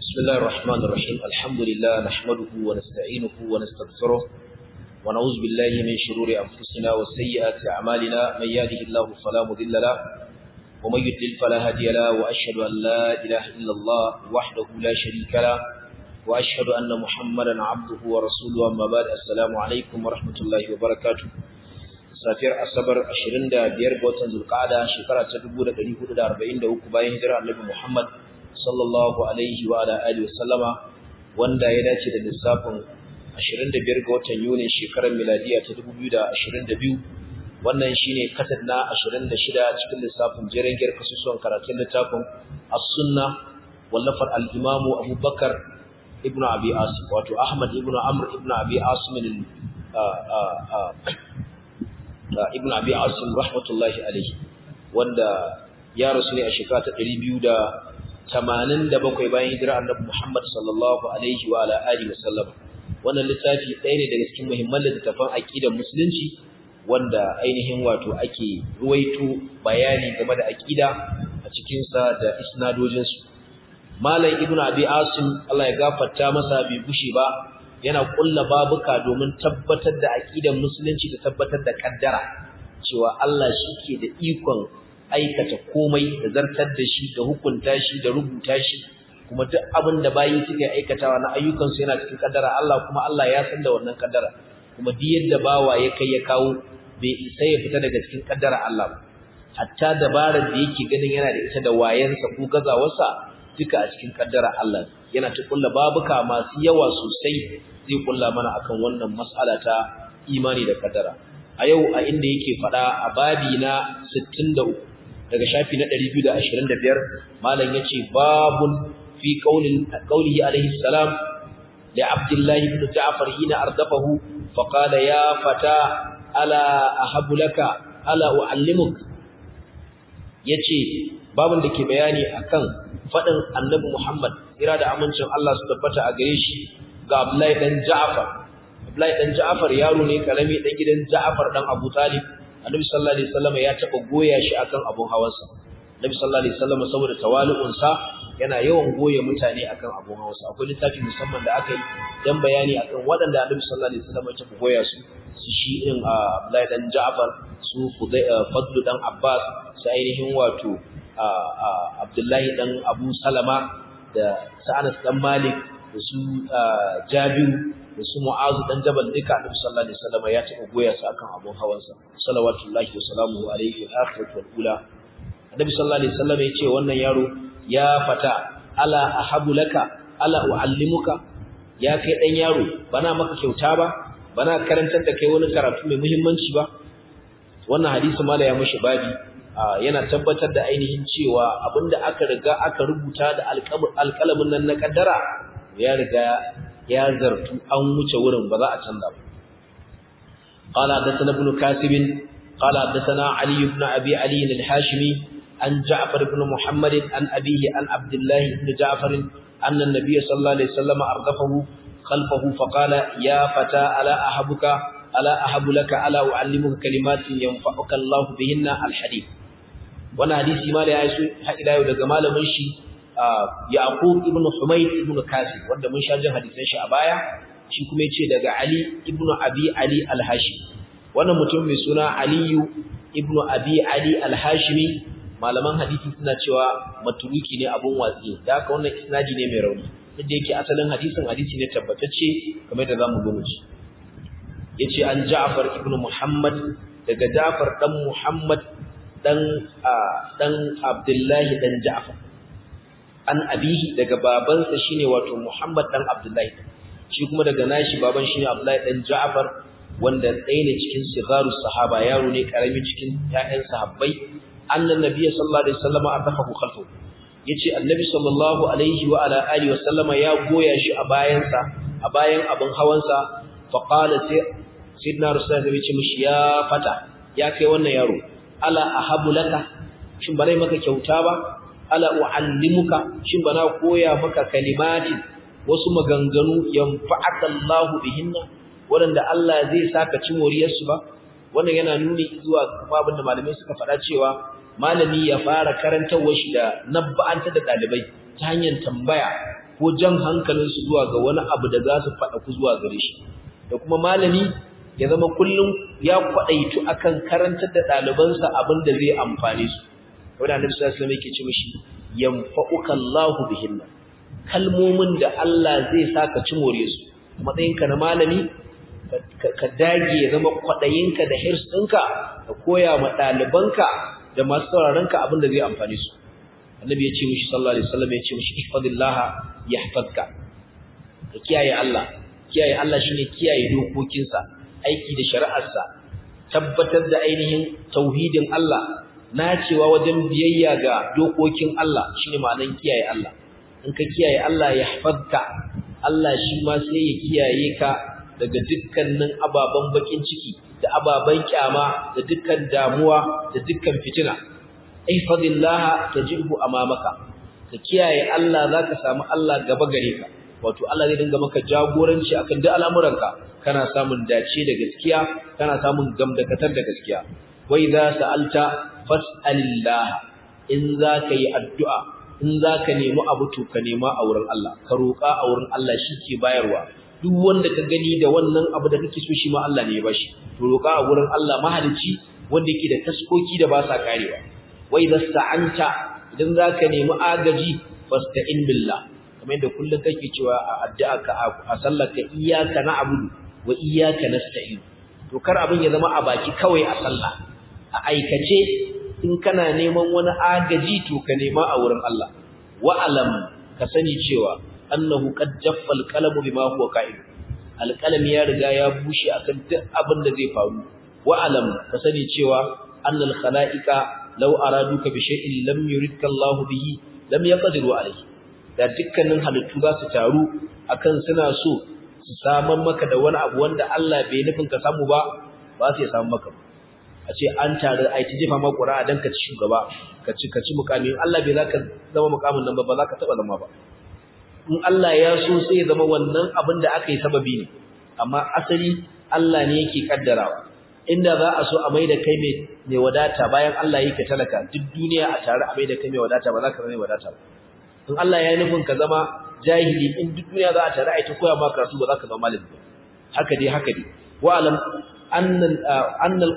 بسم الله الرحمن الرحيم الحمد لله نحمده ونستعينه ونستغفره ونعوذ بالله من شرور أنفسنا وسيئات أعمالنا من يهده الله فلا مضل له ومن يضلل فلا هادي له وأشهد أن لا إله إلا الله وحده لا شريك له وأشهد أن محمدا عبده ورسوله أما بعد السلام عليكم ورحمة الله وبركاته safiyar asabar 25 ga watan zulqa'ada shekara ta 1443 bayan hijira annabi Muhammad sallallahu alaihi wa ala alihi wasallama wanda ya dace da lissafin 25 ga watan Yuni shekarar miladiya ta 2022 wannan shine kasad na 26 cikin lissafin jerengiyar kasusuwan karatun littafin as-sunna wallafar al-imamu Abu Bakar ibn Abi Asim wato Ahmad ibn Amr ibn Abi Asim ibn Abi Asim rahmatullahi alaihi wanda ya rasu ne a shekara ta 287 bayan hijira Annabi Muhammad sallallahu alaihi wa ala alihi wasallam wannan littafi ɗaya ne daga cikin muhimman littafan aqidar musulunci wanda ainihin wato ake ruwaito bayani game da aqida a cikin sa da isnadojin su Malam Ibn Abi Asim Allah ya gafarta masa bai bushe ba yana kulla babuka domin tabbatar da aqidar musulunci da tabbatar da kaddara cewa Allah shike da ikon aikata komai da zartar da shi da hukunta shi da rubuta shi kuma duk abin da bayi suke aikatawa na ayyukan su yana cikin kaddara Allah kuma Allah ya san da wannan kaddara kuma duk yadda bawa ya kai ya kawo bai isa ya fita daga cikin kaddara Allah ba hatta dabarar da yake ganin yana da ita da wayansa ko gazawarsa duka a cikin kaddara Allah yana ta kulla babuka masu yawa sosai zai kulla mana akan wannan mas'ala ta imani da kaddara a yau a inda yake fada a babi na 63 daga shafi na 225 malam yace babun fi qaulin qaulihi alaihi salam li abdullahi ibn ja'far hina ardafahu fa qala ya fata ala ahabu laka ala uallimuk yace babun da ke bayani akan fadin annabi Muhammad ira da amincin Allah su tabbata a gare shi ga Abdullahi dan Ja'far Abdullahi dan Ja'far yaro ne karami dan gidan Ja'far dan Abu Talib Annabi sallallahu alaihi wasallam ya taba goya shi akan abun hawansa Annabi sallallahu alaihi wasallam saboda tawali'un sa yana yawan goye mutane akan abun hawansa akwai littafi musamman da aka yi dan bayani akan waɗanda Annabi sallallahu alaihi wasallam ya taba goya su su shi irin Abdullahi dan Ja'far su Fadl dan Abbas su ainihin wato Abdullahi dan Abu Salama da Sa'anas dan Malik da su Jabiru da su Mu'azu dan Jabal duka Annabi sallallahu alaihi wasallam ya taɓa goya su akan abun hawansa salawatullahi wa salamuhu alaihi wa akhiratu wal ula Annabi sallallahu alaihi wasallam ya ce wannan yaro ya fata ala ahabu laka ala uallimuka ya kai dan yaro bana maka kyauta ba bana karantar da kai wani karatu mai muhimmanci ba wannan hadisi mala ya mushi babi yana tabbatar da ainihin cewa abinda aka riga aka rubuta da alƙalamin nan na kaddara ya riga ya zartu an wuce wurin ba za a canza ba qala hadathana ibn kasib qala hadathana ali ibn abi ali al-hashimi an ja'far ibn muhammad an abihi an abdullah ibn ja'far anna an-nabiy sallallahu alaihi wasallam ardafahu khalfahu faqala ya fata ala ahabuka ala ahabu laka ala uallimuka kalimatin yanfa'uka Allah bihinna al-hadith wannan hadisi ma da ya yi haƙida yau daga malamin shi Yaqub ibn Humayd ibn Kasib wanda mun sha jin hadisan shi a baya shi kuma yace daga Ali ibn Abi Ali al-Hashimi wannan mutum mai suna Ali ibn Abi Ali al-Hashimi malaman hadisi suna cewa maturuki ne abun watsi da haka wannan isnadi ne mai rauni duk da yake asalin hadisin hadisi ne tabbatacce kamar da zamu gano shi yace an Ja'far ibn Muhammad daga Ja'far dan Muhammad dan dan Abdullahi dan Ja'far an abihi daga babansa shine wato Muhammad dan Abdullahi shi kuma daga nashi baban shine Abdullahi dan Ja'far wanda ɗaya ne cikin sigarus sahaba yaro ne karami cikin ƴaƴan sahabbai annan nabiyyi sallallahu alaihi wasallam ardafahu khalfu yace annabi sallallahu alaihi wa ala alihi wasallama ya goya shi a bayansa a bayan abin hawansa fa qala sai sidna rasulullahi ya ce mishi ya fata ya kai wannan yaro ala ahabu laka shin bare maka kyauta ba ala uallimuka shin bana koya maka kalimati wasu maganganu yanfa'aka Allahu bihinna wanda Allah zai saka ci moriyar su ba wannan yana nuni zuwa kuma abinda malamai suka faɗa cewa malami ya fara karantawar shi da nabba'anta da dalibai ta hanyar tambaya ko jan hankalinsu zuwa ga wani abu da za su faɗa ku zuwa gare shi da kuma malami ya zama kullum ya kwaɗaitu akan karantar da ɗalibansa abin da zai amfane su wanda annabi sallallahu alaihi wasallam yake ce mishi yanfa'uka Allahu bihinna kalmomin da Allah zai saka ci more su matsayinka na malami ka dage ya zama kwaɗayinka da hirs ɗinka ka koya ma ɗalibanka da masu sauraronka abin da zai amfane su annabi ya ce mishi sallallahu alaihi wasallam ya ce mishi ihfazillah yahfazka ka kiyaye Allah kiyaye Allah shine kiyaye dokokinsa aiki da shari'arsa tabbatar da ainihin tauhidin Allah nacewa wajen biyayya ga dokokin Allah shine ma'anar kiyaye Allah in ka kiyaye Allah yahfazka Allah shi ma sai ya kiyaye ka daga dukkanin ababen bakin ciki da ababen kyama da dukkan damuwa da dukkan fitina ihfazillah tajibhu amamaka ka kiyaye Allah zaka samu Allah gaba gare ka wato Allah zai dinga maka jagoranci akan duk al'amuranka kana samun dace da gaskiya kana samun gamdakatar da gaskiya wa idza sa'alta fas'alillah in zaka yi addu'a in zaka nemi abu to ka nema a wurin Allah ka roƙa a wurin Allah ke bayarwa duk wanda ka gani da wannan abu da kake so shi ma Allah ne ya bashi to roƙa a wurin Allah mahalici wanda yake da taskoki da ba sa karewa wai da sta'anta idan zaka nemi agaji fasta'in billah kamar yadda kullum kake cewa a addu'a ka a sallarka iyyaka na'budu wa iyyaka nasta'in to kar abin ya zama a baki kawai a sallah a aikace in kana neman wani agaji to ka nema a wurin Allah wa alam ka sani cewa annahu qad jaffa al-qalamu bima huwa ka'id al-qalam ya riga ya bushe akan duk abin da zai faru wa alam ka sani cewa annal khalaiqa law araduka bi shay'in lam yuridka Allah bihi lam yaqdiru alayhi da dukkanin halittu za su taru akan suna so su saman maka da wani abu wanda Allah bai nufin ka samu ba ba su ya samu maka a ce an taru ai ta jefa maka ƙura'a dan ka ci shugaba ka ci ka ci mukami Allah bai zaka zama mukamin nan ba ba za ka taba zama ba in Allah ya so sai ya zama wannan abin da aka yi sababi ne amma asali Allah ne yake kaddarawa inda za a so a mai da kai mai wadata bayan Allah yake talaka duk duniya a tare a mai da kai mai wadata ba za ka zama mai wadata ba in Allah ya yi nufin ka zama jahili in duk duniya za a tare a ita koya maka karatu ba za ka zama malami ba haka dai haka dai wa alam annal annal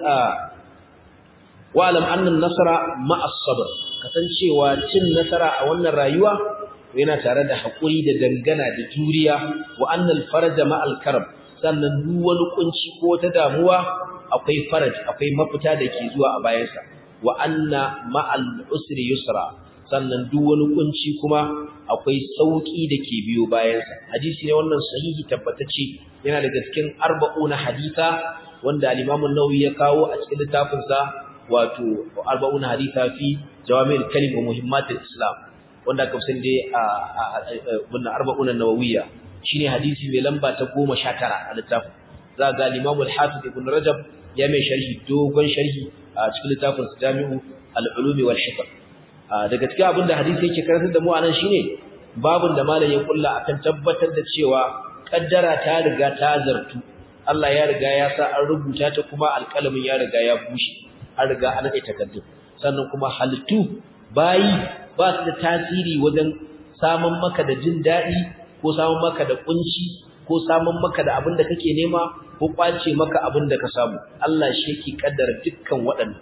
wa alam annal nasara ma'a sabr kasancewa cin nasara a wannan rayuwa yana tare da hakuri da dangana da juriya wa annal faraja ma'al karb sannan duk wani kunci ko ta damuwa akwai faraj akwai mafita da ke zuwa a bayansa wa anna ma'al usri yusra sannan duk wani kunci kuma akwai sauki da ke biyo bayansa hadisi ne wannan sahihi tabbatacce yana daga cikin arba'una haditha wanda al-Imam an-Nawawi ya kawo a cikin littafin sa wato arba'una haditha fi jawami'ul kalim wa muhimmatul islam wanda aka san dai a wannan arba'una nawawiyya shine hadisi mai lamba ta 19 a littafin za ga al-Imam al-Hafiz Ibn Rajab ya mai sharhi dogon sharhi a cikin littafin sa Jami'u al-Ulum wal Hikam daga cikin abin da hadisi yake karantar da mu anan shine babun da malam ya kulla akan tabbatar da cewa kaddara ta riga ta zartu Allah ya riga ya sa an rubuta ta kuma alƙalamin ya riga ya bushe an riga an kai takaddu sannan kuma halittu bayi ba su da tasiri wajen samun maka da jin daɗi ko samun maka da kunci ko samun maka da abin da kake nema ko kwace maka abin da ka samu Allah shi yake kaddara dukkan waɗannan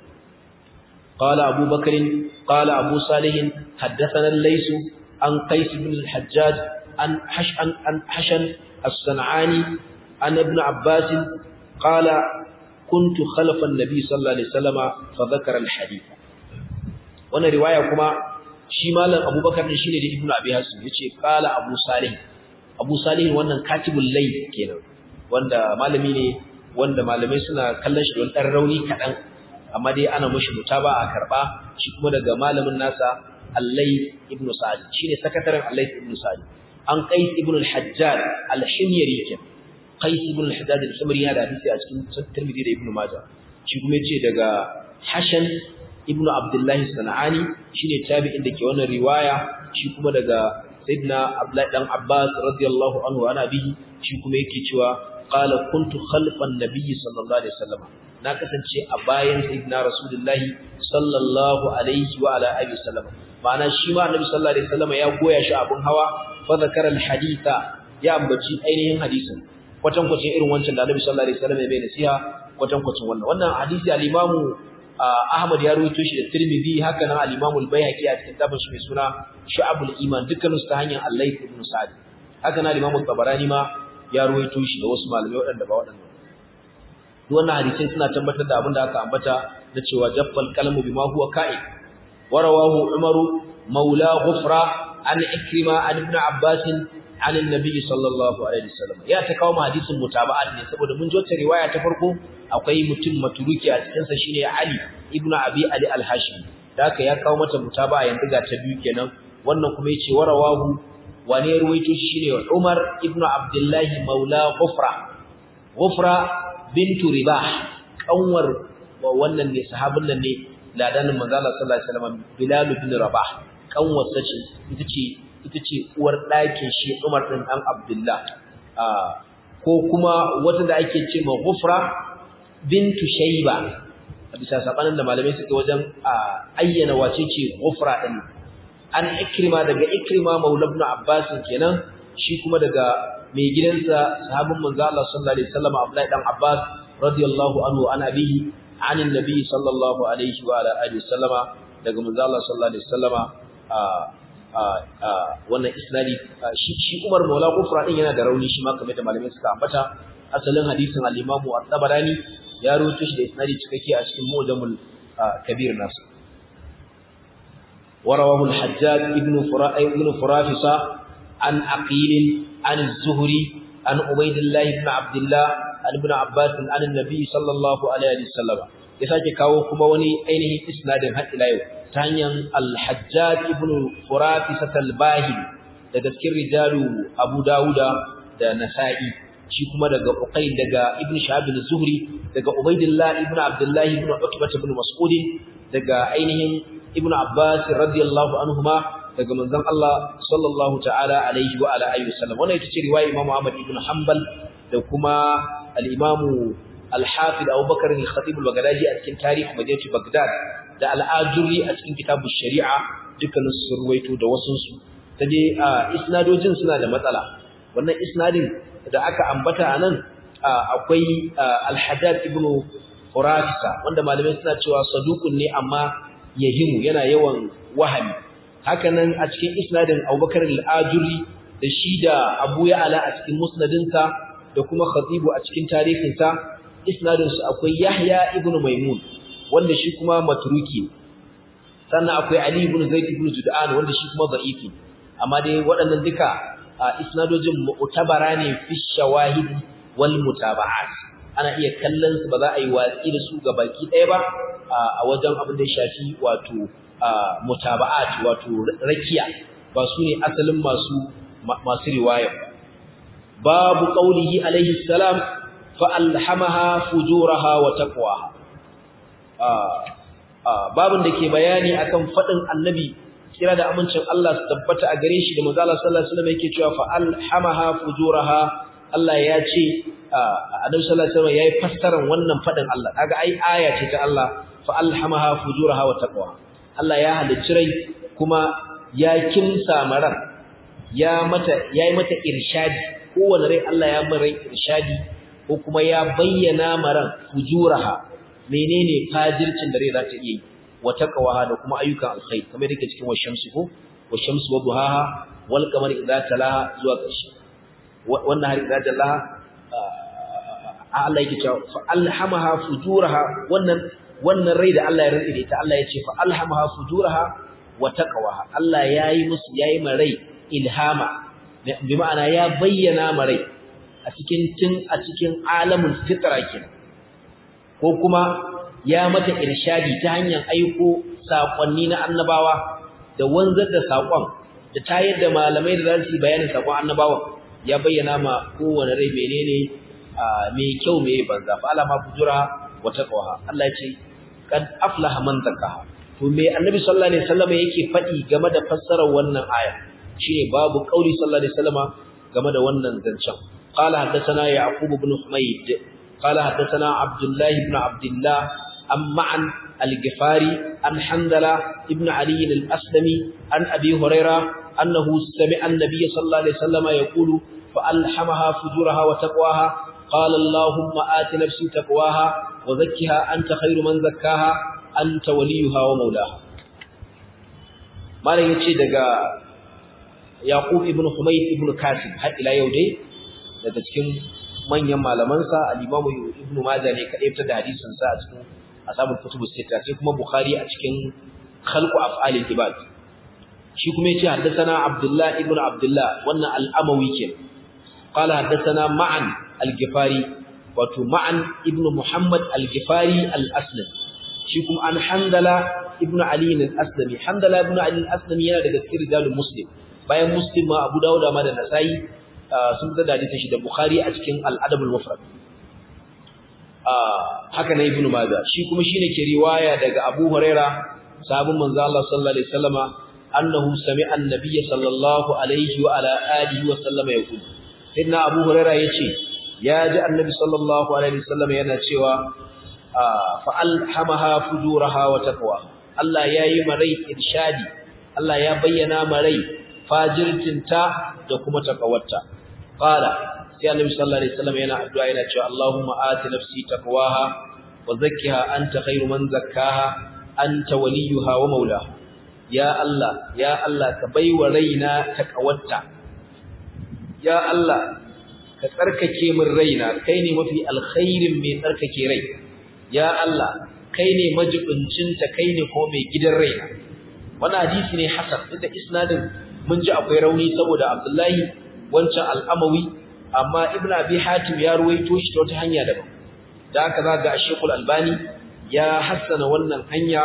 قال أبو بكر قال أبو صالح حدثنا الليث عن قيس بن الحجاج عن حشن عن حشن الصنعاني عن ابن عباس قال كنت خلف النبي صلى الله عليه وسلم فذكر الحديث وانا روايه كما shi malam abubakar ne shine da ibnu abi hasan yace qala abu salih abu salih wannan katibul layl kenan wanda malami ne wanda malamai suna kallon shi don dan rauni kadan amma dai ana mushi mutaba a karba shi kuma daga malamin nasa allay ibnu sa'id shine sakataren allay ibnu sa'id an qais ibn al-hajjaj al-himyari kenan qais ibn al-hajjaj al-himyari ya da hadisi a cikin tirmidhi da ibnu majah shi kuma yace daga hashan ibnu abdullahi sana'ani shine tabi'in da ke wannan riwaya shi kuma daga sayyidina abdullahi dan abbas radiyallahu anhu ana bihi shi kuma yake cewa qala kuntu khalfan nabiy sallallahu alaihi wasallam na kasance a bayan sayyidina rasulullahi sallallahu alaihi wa ala alihi wasallam ma'ana shi ma annabi sallallahu alaihi wasallam ya goya shi abun hawa fa zakara al-haditha ya ambaci ainihin hadisin kwatan kwacin irin wancan da Annabi sallallahu alaihi wasallam ya bayyana nasiha kwatan kwacin wannan wannan hadisi al-Imam Ahmad ya rawaito shi da Tirmidhi haka nan al-Imam al-Baihaqi a cikin tafsirin shi mai suna Shu'abul Iman dukkan su ta hanyar Allah ibn Sa'd haka nan al-Imam Tabarani ma ya rawaito shi da wasu malamai waɗanda ba waɗanda duk wannan hadisai suna tabbatar da abin da aka ambata da cewa jaffal kalamu bima huwa ka'i warawahu Umaru maula Ghufra an Ikrima an Ibn Abbas an annabi sallallahu alaihi wasallam ya ta kawo hadisin mutaba'at ne saboda mun ji wata riwaya ta farko akwai mutum maturuki a cikin sa shine Ali ibn Abi Ali al-Hashimi da haka ya kawo mata mutaba'a yanzu ga ta biyu kenan wannan kuma yace warawahu wane ruwaito shi shine Umar ibn Abdullah maula Ghufra Ghufra bintu Ribah kanwar wannan ne sahabin nan ne ladanin manzo Allah sallallahu alaihi wasallam Bilal ibn Rabah kanwar sace ita ce ita ce uwar ɗakin shi Umar ɗin ɗan Abdullah ko kuma wata da ake ce ma Ghufra bintu Shayba a bisa sabanin da malamai suka wajen ayyana wace ce Ghufra ɗin an Ikrima daga Ikrima Maula ibn Abbas kenan shi kuma daga mai gidansa sahabin manzo Allah sallallahu alaihi wasallam Abdullah dan Abbas radiyallahu anhu an abihi an annabi sallallahu alaihi wa alihi wasallama daga manzo Allah sallallahu alaihi wasallama wannan isnadi shi shi Umar Maula Kufra din yana da rauni shi ma kamar da malamai suka ambata asalin hadisin al-Imam At-Tabarani ya rawaito shi da isnadi cikakke a cikin Mu'jamul Kabir nasu ورواه الحجاج ابن فرا ابن فرافصة عن عقيل عن الزهري عن عبيد الله بن عبد الله عن ابن عباس عن النبي صلى الله عليه وسلم ya sake kawo kuma wani ainihin isnadin har ila yau ta hanyar al-hajjaj ibn furafisat al-bahil daga cikin rijalu abu dauda da nasa'i shi kuma daga uqayl daga ibn shahab az-zuhri daga ubaydillah ibn abdullah ibn utbah ibn mas'ud daga ainihin ibn abbas radiyallahu anhuma daga manzon Allah sallallahu ta'ala alaihi wa ala alihi wasallam wannan ita ce riwaya imam ahmad ibn hanbal da kuma al-imam al-Hafid Abu Bakar al-Khatib al-Baghdadi a cikin tarihi Madinatu Baghdad da al-Ajuri a cikin kitabu Shari'a dukkanin su ruwaito da wasun su taje isnadojin suna da matsala wannan isnadin da aka ambata anan akwai al-Haddad ibn Qurafisa wanda malamai suna cewa saduqun ne amma yahimu yana yawan wahami hakanan a cikin isnadin Abu Bakar al-Ajuri da shi da Abu Ya'la a cikin musnadinsa da kuma Khatibu a cikin tarihinsa isnadinsu akwai Yahya ibn Maimun wanda shi kuma matruki sannan akwai Ali ibn Zaid ibn Jud'an wanda shi kuma da'ifi amma dai waɗannan duka isnadojin mu'tabara ne fi shawahid wal mutaba'at ana iya kallon su ba za a yi watsi da su ga baki ɗaya ba a wajen abin da ya shafi wato mutaba'at wato rakiya ba su ne asalin masu masu riwaya babu qaulihi alaihi salam فألحمها فجورها وتقواها babin da ke bayani akan fadin annabi kira da amincin Allah su tabbata a gare shi da manzo Allah sallallahu alaihi wasallam yake cewa fa alhamaha fujuraha Allah ya ce annabi sallallahu alaihi wasallam yayi fassaran wannan fadin Allah kaga ai aya ce ta Allah fa alhamaha fujuraha wa taqwaha Allah ya halicci rai kuma ya kimsa maran ya mata yayi mata irshadi kowanne rai Allah ya mara irshadi ko kuma ya bayyana maran fujuraha menene fajircin da rai za ta iya yi wa taqwaha da kuma ayyukan alkhair kamar yake cikin washamsu ko washamsu wa duhaha wal qamari idza talaha zuwa ƙarshe wannan har idza talaha Allah yake cewa fa alhamaha fujuraha wannan wannan rai da Allah ya rantsa da ita Allah ya ce fa alhamaha fujuraha wa taqwaha Allah yayi musu yayi marai ilhama bi ma'ana ya bayyana marai a cikin tun a cikin alamin fitra kenan ko kuma ya mata irshadi ta hanyar aiko sakonni na annabawa da wanzar da sakon da tayar da malamai da za su bayanin sakon annabawa ya bayyana ma kowane rai menene mai kyau mai banza fa alama fujura wa taqwa Allah ya ce kad aflaha man zakaha to me annabi sallallahu alaihi wasallam yake faɗi game da fassarar wannan aya shine babu qauli sallallahu alaihi wasallam game da wannan zancen قال حدثنا يعقوب بن حميد قال حدثنا عبد الله بن عبد الله عن معن al-Ghifari an Handala ibn Ali al-Aslami an Abi Huraira annahu sami'a an-nabiy sallallahu alaihi wasallam yaqulu fa alhamaha fujuraha wa taqwaha qala Allahumma ati nafsi taqwaha wa zakkiha anta khayru man zakkaha anta waliyuha wa mawlaha malam yace daga Yaqub ibn Humayd ibn Kasim har ila yau dai daga cikin manyan malamansa al-Imam Ibn Majah ne kadai fitar da hadisin sa a cikin ashabul kutubus sita sai kuma Bukhari a cikin khalqu af'alil ibad shi kuma yace haddathana Abdullah ibn Abdullah wannan al-Amawi ke qala haddathana Ma'an al-Ghifari wato Ma'an ibn Muhammad al-Ghifari al-Aslam shi kuma an Handala ibn Ali al-Aslami Handala ibn Ali al-Aslami yana daga cikin rijalul Muslim bayan Muslim ma Abu Dawud ma da Nasa'i sun fitar da hadisin shi da Bukhari a cikin Al-Adab al-Mufrad haka na Ibn Majah shi kuma shine ke riwaya daga Abu Huraira sahabin manzo Allah sallallahu alaihi wasallama annahu sami'a an-nabiy sallallahu alaihi wa ala alihi wa sallama yaqul sayyidina Abu Huraira yace ya ji annabi sallallahu alaihi wasallama yana cewa fa alhamaha fujuraha wa taqwa Allah yayi marai irshadi Allah ya bayyana marai fajirtinta da kuma takawarta qala sai annabi sallallahu alaihi wasallam yana addu'a yana cewa Allahumma ati nafsi taqwaha wa zakkiha anta khairu man zakkaha anta waliyuha wa maulaha ya Allah ya Allah ka baiwa raina takawarta ya Allah ka tsarkake min raina kai ne mafi alkhairin mai tsarkake rai ya Allah kai ne majibincinta kai ne ko mai gidan raina wannan hadisi ne hasan inda isnadin mun ji akwai rauni saboda Abdullahi wancan al'amawi amma Ibn Abi Hatim ya ruwaito shi ta wata hanya daban da haka za ga Sheikhul Albani ya hassana wannan hanya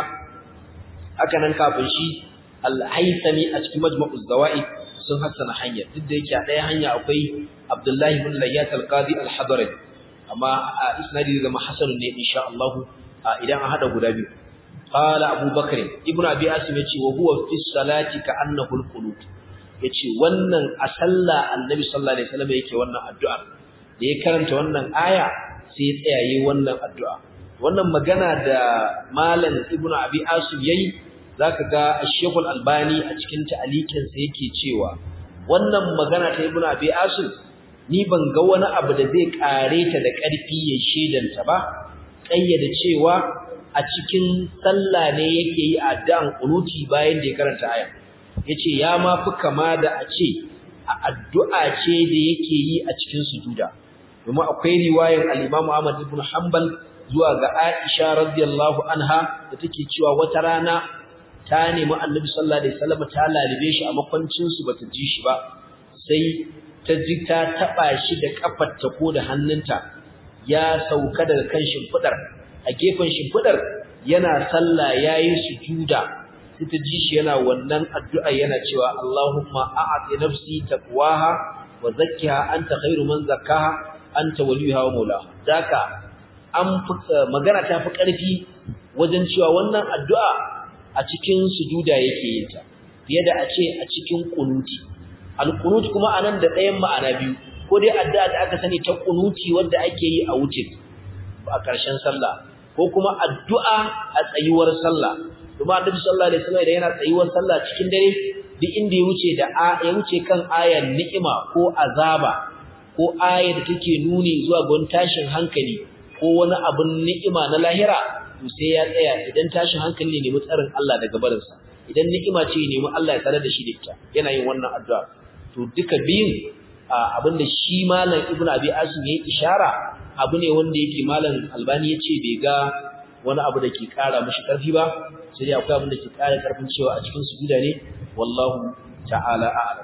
haka nan kafin shi Al-Haythami a cikin Majma'uz Zawaid sun hassana hanya duk da yake a ɗaya hanya akwai Abdullahi ibn Layyat al-Qadi al-Hadrami amma a isnadi da hasanun ne insha Allah idan an hada guda biyu قال أبو بكر ابن أبي أسم يتي وهو في الصلاة كأنه القنوت yace wannan a sallah annabi sallallahu alaihi wasallam yake wannan addu'a da ya karanta wannan aya sai ya tsaya yayin wannan addu'a wannan magana da malam ibnu abi asim yayi zaka ga Sheikh albani a cikin ta'alikin sa yake cewa wannan magana ta ibnu abi asim ni ban ga wani abu da zai kare ta da ƙarfi ya shedanta ba kayyada cewa a cikin sallah ne yake yi addu'an qunuti bayan da ya karanta aya yace ya ma fi kama da a ce a addu'a ce da yake yi a cikin sujuda domin akwai riwayar al-Imam Ahmad ibn Hanbal zuwa ga Aisha radiyallahu anha da take cewa wata rana ta nemi Annabi sallallahu alaihi wasallam ta lalibe shi a makwancin su bata ji shi ba sai ta ji ta taba shi da kafarta ko da hannunta ya sauka daga kan shimfidar a gefen shimfidar yana sallah yayin sujuda sai ta ji shi yana wannan addu'a yana cewa Allahumma a'ati nafsi taqwaha wa zakkiha anta khairu man zakkaha anta waliyuha wa maulaha daka an magana ta fi karfi wajen cewa wannan addu'a a cikin sujuda yake yin ta fiye da a ce a cikin kunuti al-qunut kuma anan da ɗayan ma'ana biyu ko dai addu'a da aka sani ta kunuti wanda ake yi a wuce a ƙarshen sallah ko kuma addu'a a tsayuwar sallah kuma annabi sallallahu alaihi wasallam da yana tsayuwar sallah cikin dare duk inda ya wuce da ya wuce kan ayar ni'ima ko azaba ko ayar da take nuni zuwa ga tashin hankali ko wani abun ni'ima na lahira to sai ya tsaya idan tashin hankali ne nemi tsarin Allah daga barinsa idan ni'ima ce nemi Allah ya tsare da shi da ita yana yin wannan addu'a to duka biyun abinda shi malam ibnu abi asim yayi ishara abu ne wanda yake malam albani yace bai ga wani abu da ke kara mishi karfi ba sai dai akwai abin da ke kara karfin cewa a cikin sujuda ne wallahu ta'ala a'lam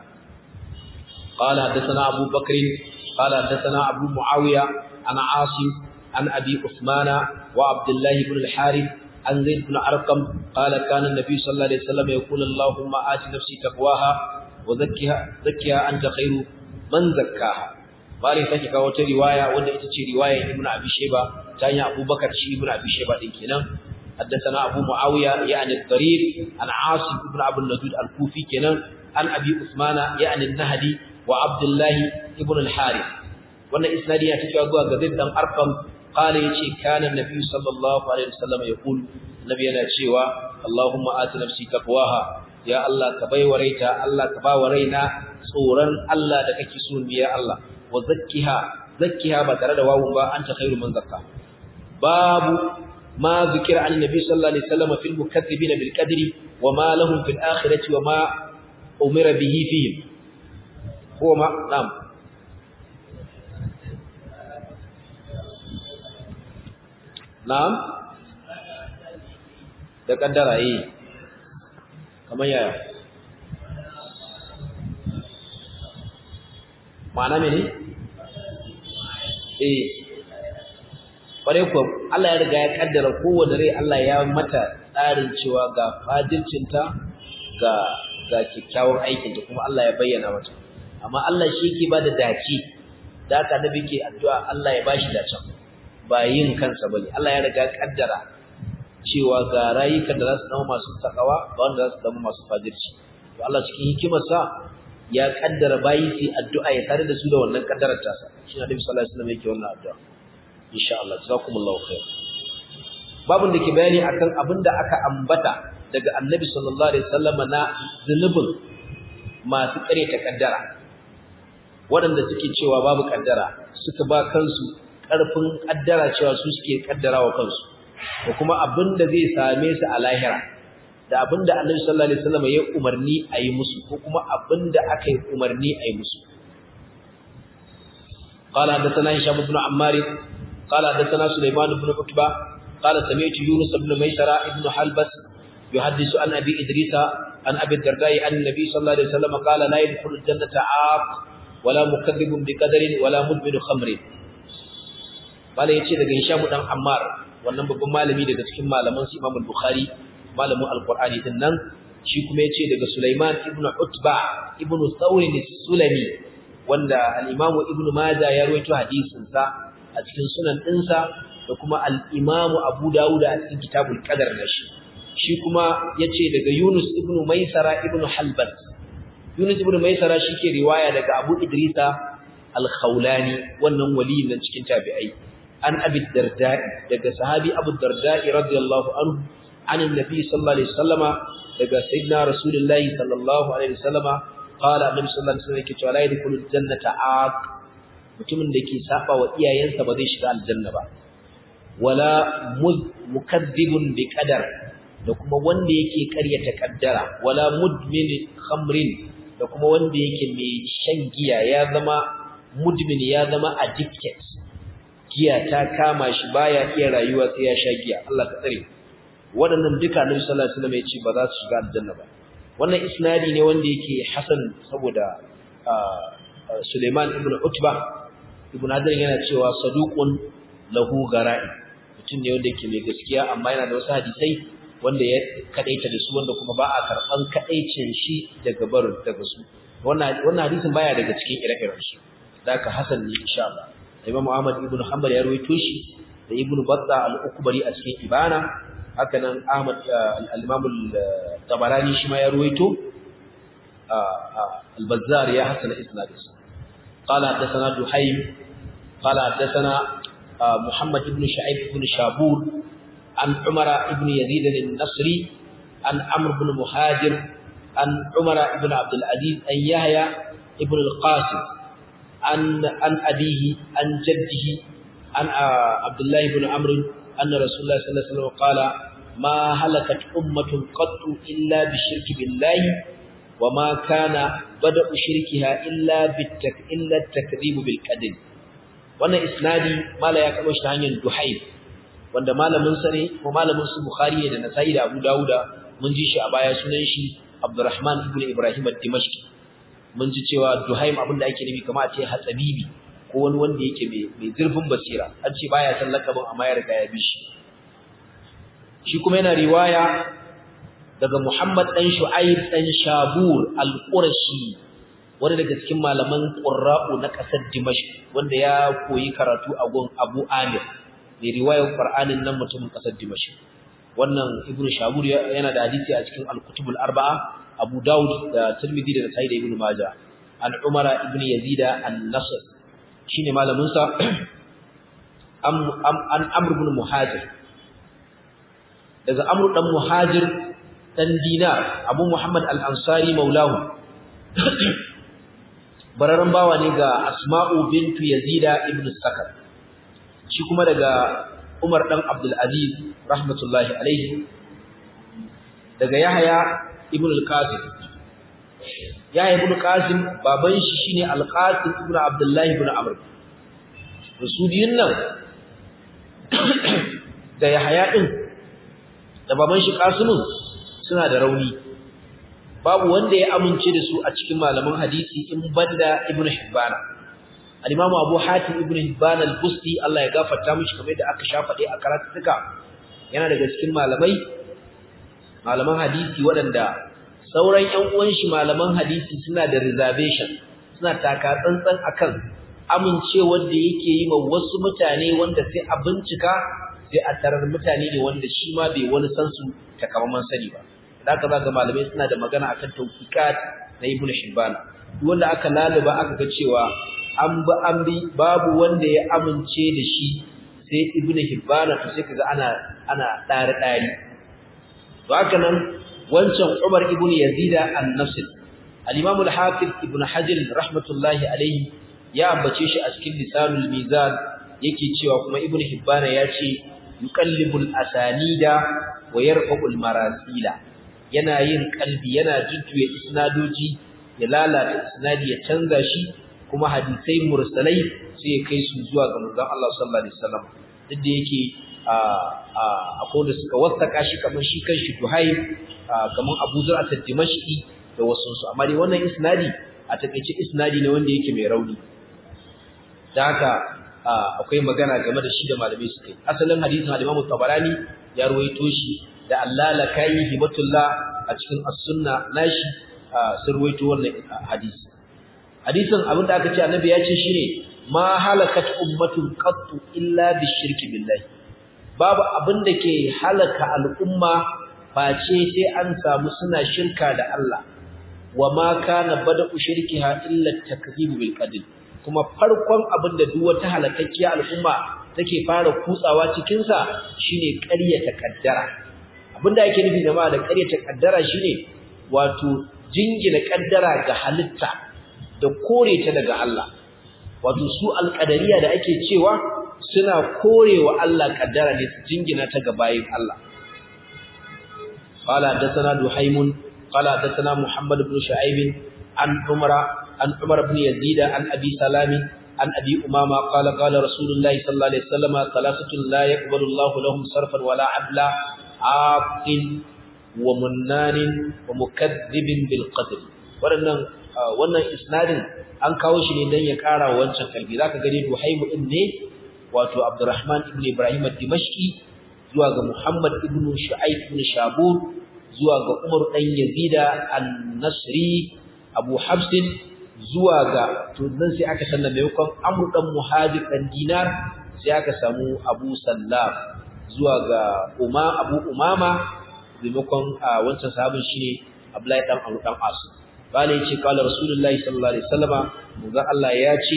qala hadathana abu bakr qala hadathana abu muawiya ana asim an abi usmana wa abdullah ibn al-harith an zaid ibn arqam qala kana an-nabi sallallahu alaihi wasallam yaqulu allahumma ati nafsi taqwaha wa zakkiha zakkiha anta khairu man zakkaha bari take kawo ta riwaya wanda ita ce riwayar ibnu abi shayba ta hanyar abubakar shi ibnu abi shayba din kenan haddathana abu muawiya ya'ni ad-darir an asim ibn abu al-nadud al-kufi kenan an abi usmana ya'ni an-nahdi wa abdullah ibn al-harith wannan isnadi ya take zuwa ga zaid dan arqam qala yace kana annabi sallallahu alaihi wasallam yaqul nabi yana cewa Allahumma ati nafsi taqwaha ya Allah ka baiwa raita Allah ka bawa raina tsoron Allah da kake so ni ya Allah wa zakkiha zakkiha ba tare da wawun ba anta khairu man zakka babu ma zikira an nabi sallallahu alaihi wasallam fil mukaththibin bil qadri wa ma lahum fil akhirati wa ma umira bihi fihim huwa ma na'am na'am da kaddara yi kamar yaya ma'ana mene eh kware ku Allah ya riga ya kaddara kowanne rai Allah ya mata tsarin cewa ga fadilcinta ga ga kikkiawar aikin ta kuma Allah ya bayyana mata amma Allah shi yake bada dace da haka nabi ke addu'a Allah ya bashi dacen ba yin kansa bane Allah ya riga kaddara cewa ga rayukan da za su zama masu takawa ga wanda za su zama masu fajirci to Allah cikin hikimarsa ya kaddara bayi su addu'a ya tare da su da wannan kaddarar tasa shi Annabi sallallahu alaihi wasallam yake wannan addu'a insha Allah jazakumullahu khair babun da ke bayani akan abin da aka ambata daga Annabi sallallahu alaihi wasallam na zunubin masu kare ta kaddara waɗanda suke cewa babu kaddara suka ba kansu ƙarfin kaddara cewa su suke kaddara wa kansu da kuma abin da zai same su a lahira da abin da annabi sallallahu alaihi wasallam ya umarni a yi musu ko kuma abin da aka yi umarni a yi musu قال حدثنا هشام بن عمار قال حدثنا سليمان بن عتبة قال سمعت يونس بن ميسرة بن حلبس يحدث عن أبي إدريس عن أبي الدرداء عن النبي صلى الله عليه وسلم قال لا يدخل الجنة عاق ولا مكذب بقدر ولا مدمن خمر قال يتي daga Hisham dan Ammar wannan babban malami daga cikin malaman su Imam Bukhari malamin Al-Qur'ani din nan shi kuma yace daga Sulaiman ibn Utba ibn Thawr sulami wanda al-Imam Ibn Majah ya rawaito hadisin sa a cikin sunan dinsa da kuma al-Imam Abu Dawud a cikin Kitabul Qadar nashi shi kuma yace daga Yunus ibn Maisara ibn Halbas Yunus ibn Maisara shike riwaya daga Abu Idrisa al-Khawlani wannan waliyin nan cikin tabi'ai an Abi Darda'i daga sahabi Abu Darda'i radiyallahu anhu an annabi sallallahu alaihi wasallama daga sayyidina Rasulullahi sallallahu alaihi wasallama qala annabi sallallahu alaihi wasallam yake cewa la yadkhulul jannata aq mutumin da ke saba wa iyayensa ba zai shiga aljanna ba wala mukaddibun bi qadar da kuma wanda yake ƙaryata kaddara wala mudmin khamrin da kuma wanda yake mai shan giya ya zama mudmin ya zama addicted giya ta kama shi baya iya rayuwa sai ya sha giya Allah ka tsare waɗannan duka Annabi sallallahu alaihi wasallam ya ce ba za su shiga aljanna ba wannan isnadi ne wanda yake hasan saboda Suleiman ibn Utba ibn Hajar yana cewa saduqun lahu gara'i mutum ne wanda yake mai gaskiya amma yana da wasu hadisai wanda ya kadaita da su wanda kuma ba a karban kadaicin shi daga bar daga su wannan wannan hadisin baya daga cikin ire-iren su daka hasan ne insha Allah Imam Ahmad ibn Hanbal ya rawaito shi da Ibn Battah al-Ukbari a cikin Ibana haka nan Ahmad al-Imam al-Tabarani shi ma ya rawaito al-Bazzar ya hasana isnadin قال حدثنا دحيم قال حدثنا محمد بن شعيب بن شابور عن عمر بن يزيد النصري عن عمرو بن مهاجر عن عمر بن عبد العزيز أن يحيى ابن القاسم عن عن أبيه عن جده عن عبد الله بن عمرو أن رسول الله صلى الله عليه وسلم قال ما هلكت أمة قط إلا بالشرك بالله وما كان بدأ شركها إلا بالتك إلا التكذيب بالقدر wannan isnadi mala ya kaba shi ta hanyar duhaib wanda malamin sa ne ko malamin su bukhari ne da nasai da abu dauda mun ji shi a baya sunan shi abdurrahman ibn ibrahim ad-dimashqi mun ji cewa duhaim abin da ake nufi kamar a ce hatsabibi ko wani wanda yake mai zurfin basira an ce baya san lakabin amma ya riga ya bi shi shi kuma yana riwaya daga muhammad dan shu'aib dan shabur al-qurashi wani daga cikin malaman qurra'u na kasar dimashq wanda ya koyi karatu a gun abu amir mai riwayar qur'anin nan mutumin kasar dimashq wannan ibnu shabur yana da hadisi a cikin al-kutubul arba'a Abu Dawud da Tirmidhi da Sa'id ibn Majah an Umar ibn Yazid an-Nasr shine malamin sa an amr ibn muhajir daga amr dan muhajir dan dinar abu muhammad al-ansari maulahu bararren bawa ne ga asma'u bintu yazida ibn sakar shi kuma daga umar dan abdul aziz rahmatullahi alaihi daga yahya ibn al-qasim yahya ibn qasim baban shi shine al-qasim ibn abdullah ibn amr rasuliyyin nan da yahya din da baban shi qasimun suna da rauni babu wanda ya amince da su a cikin malaman hadisi in banda ibn hibban al-imam abu hatim ibn hibban al-busti Allah ya gafarta mishi kamar da aka shafa dai a karatuka yana daga cikin malamai malaman hadisi waɗanda sauran ƴan uwan shi malaman hadisi suna da reservation suna taka tsantsan akan amincewar da yake yi ma wasu mutane wanda sai a bincika sai a tarar mutane ne wanda shi ma bai wani san su takamaiman sani ba da aka zaga malamai suna da magana akan tawfiqat na ibnu hibban duk wanda aka laluba aka ga cewa an bi an bi babu wanda ya amince da shi sai ibnu hibban to sai kaga ana ana dare dare to haka nan wancan umar ibn yazida an-nafsi al-imam al-hafiz ibn hajar rahmatullahi alayhi ya ambace shi a cikin lisanul mizan yake cewa kuma ibn hibban ya ce yuqallibul asanida wa yarfa'ul marasila yana yin kalbi yana jujjuya isnadoji ya lalata isnadi ya canza shi kuma hadisai mursalai sai ya kai su zuwa ga manzon Allah sallallahu alaihi wasallam duk da yake akwai da suka wasaka shi kamar shi kanshi Duhai kamar Abu Zur'at ad-Dimashqi da wasu su amma dai wannan isnadi a takeice isnadi ne wanda yake mai rauni da haka akwai magana game da shi da malamai suka yi asalin hadisin al-Imam Tabarani ya ruwaito shi da Allah la kai hibatullah a cikin as-sunna nashi sun ruwaito wannan hadisi hadisin abin da aka ce annabi ya ce shine ma halakat ummatun qattu illa bishirki billahi babu abin da ke halaka al'umma face sai an samu suna shirka da Allah wa ma kana bada'u shirkiha illa takzibu bil qadr kuma farkon abin da duk wata halakakkiya al'umma take fara kutsawa cikin sa shine ƙaryata kaddara abinda yake nufi jama'a da ƙaryata kaddara shine wato jingina kaddara ga halitta da kore ta daga Allah wato su alƙadariya da ake cewa suna korewa Allah kaddara ne su jingina ta ga bayin Allah qala hadathana duhaymun qala hadathana muhammad ibn shu'aib an umara an umar ibn yazid an abi salami an abi umama qala qala rasulullahi sallallahu alaihi wasallam thalathatun la yaqbalu Allahu lahum sarfan wala adla aqin wa munnanin wa mukaththibin bil qadr wadannan wannan isnadin an kawo shi ne dan ya kara wancan kalbi zaka gani duhaymu din ne wato Abdurrahman ibn Ibrahim ad-Dimashqi zuwa ga Muhammad ibn Shu'aib ibn Shabur zuwa ga Umar dan Yazida an-Nasri Abu Habs zuwa ga to dan sai aka sanna maimakon Amr dan Muhajir dan Dinar sai aka samu Abu Sallam zuwa ga Uma Abu Umama maimakon wancan sahabin shine Abdullahi dan Amr dan As bale yace kala Rasulullahi sallallahu alaihi wasallama manzo Allah ya ce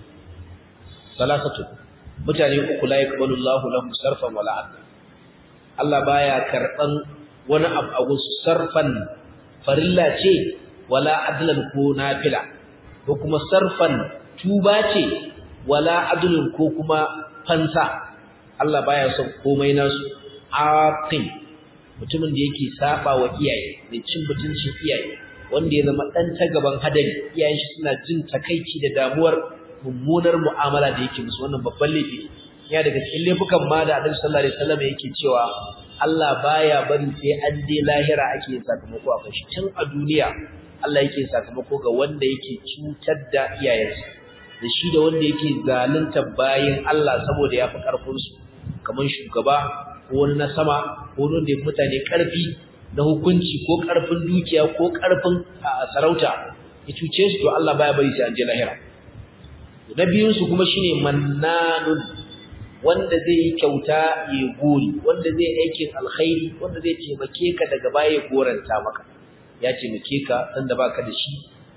salasatu mutane uku la yaqbalu Allahu lahum sarfan wala adla Allah baya karban wani abu a gusu sarfan farilla ce wala adlan ko nafila ko kuma sarfan tuba ce wala adlun ko kuma fansa Allah baya son komai nasu aqim mutumin da yake saba wa iyaye da cin mutuncin iyaye wanda ya zama dan ta gaban hadari iyayen shi suna jin takaici da damuwar mummunar mu'amala da yake musu wannan babban laifi ya daga cikin laifukan ma da Annabi sallallahu alaihi wasallam yake cewa Allah baya bari sai an je lahira ake yin sakamako a kan shi tun a duniya Allah yake sakamako ga wanda yake cutar da iyayensa da shi da wanda yake zalunta bayin Allah saboda ya fi karfin su kamar shugaba ko wani na sama ko wanda ya mutane karfi na hukunci ko karfin dukiya ko karfin sarauta ya cuce su to Allah baya bari sai an je lahira na biyunsu kuma shine mannanun wanda zai yi kyauta ya gori wanda zai aikin alkhairi wanda zai taimake ka daga baya ya goranta maka ya taimake ka sanda baka da shi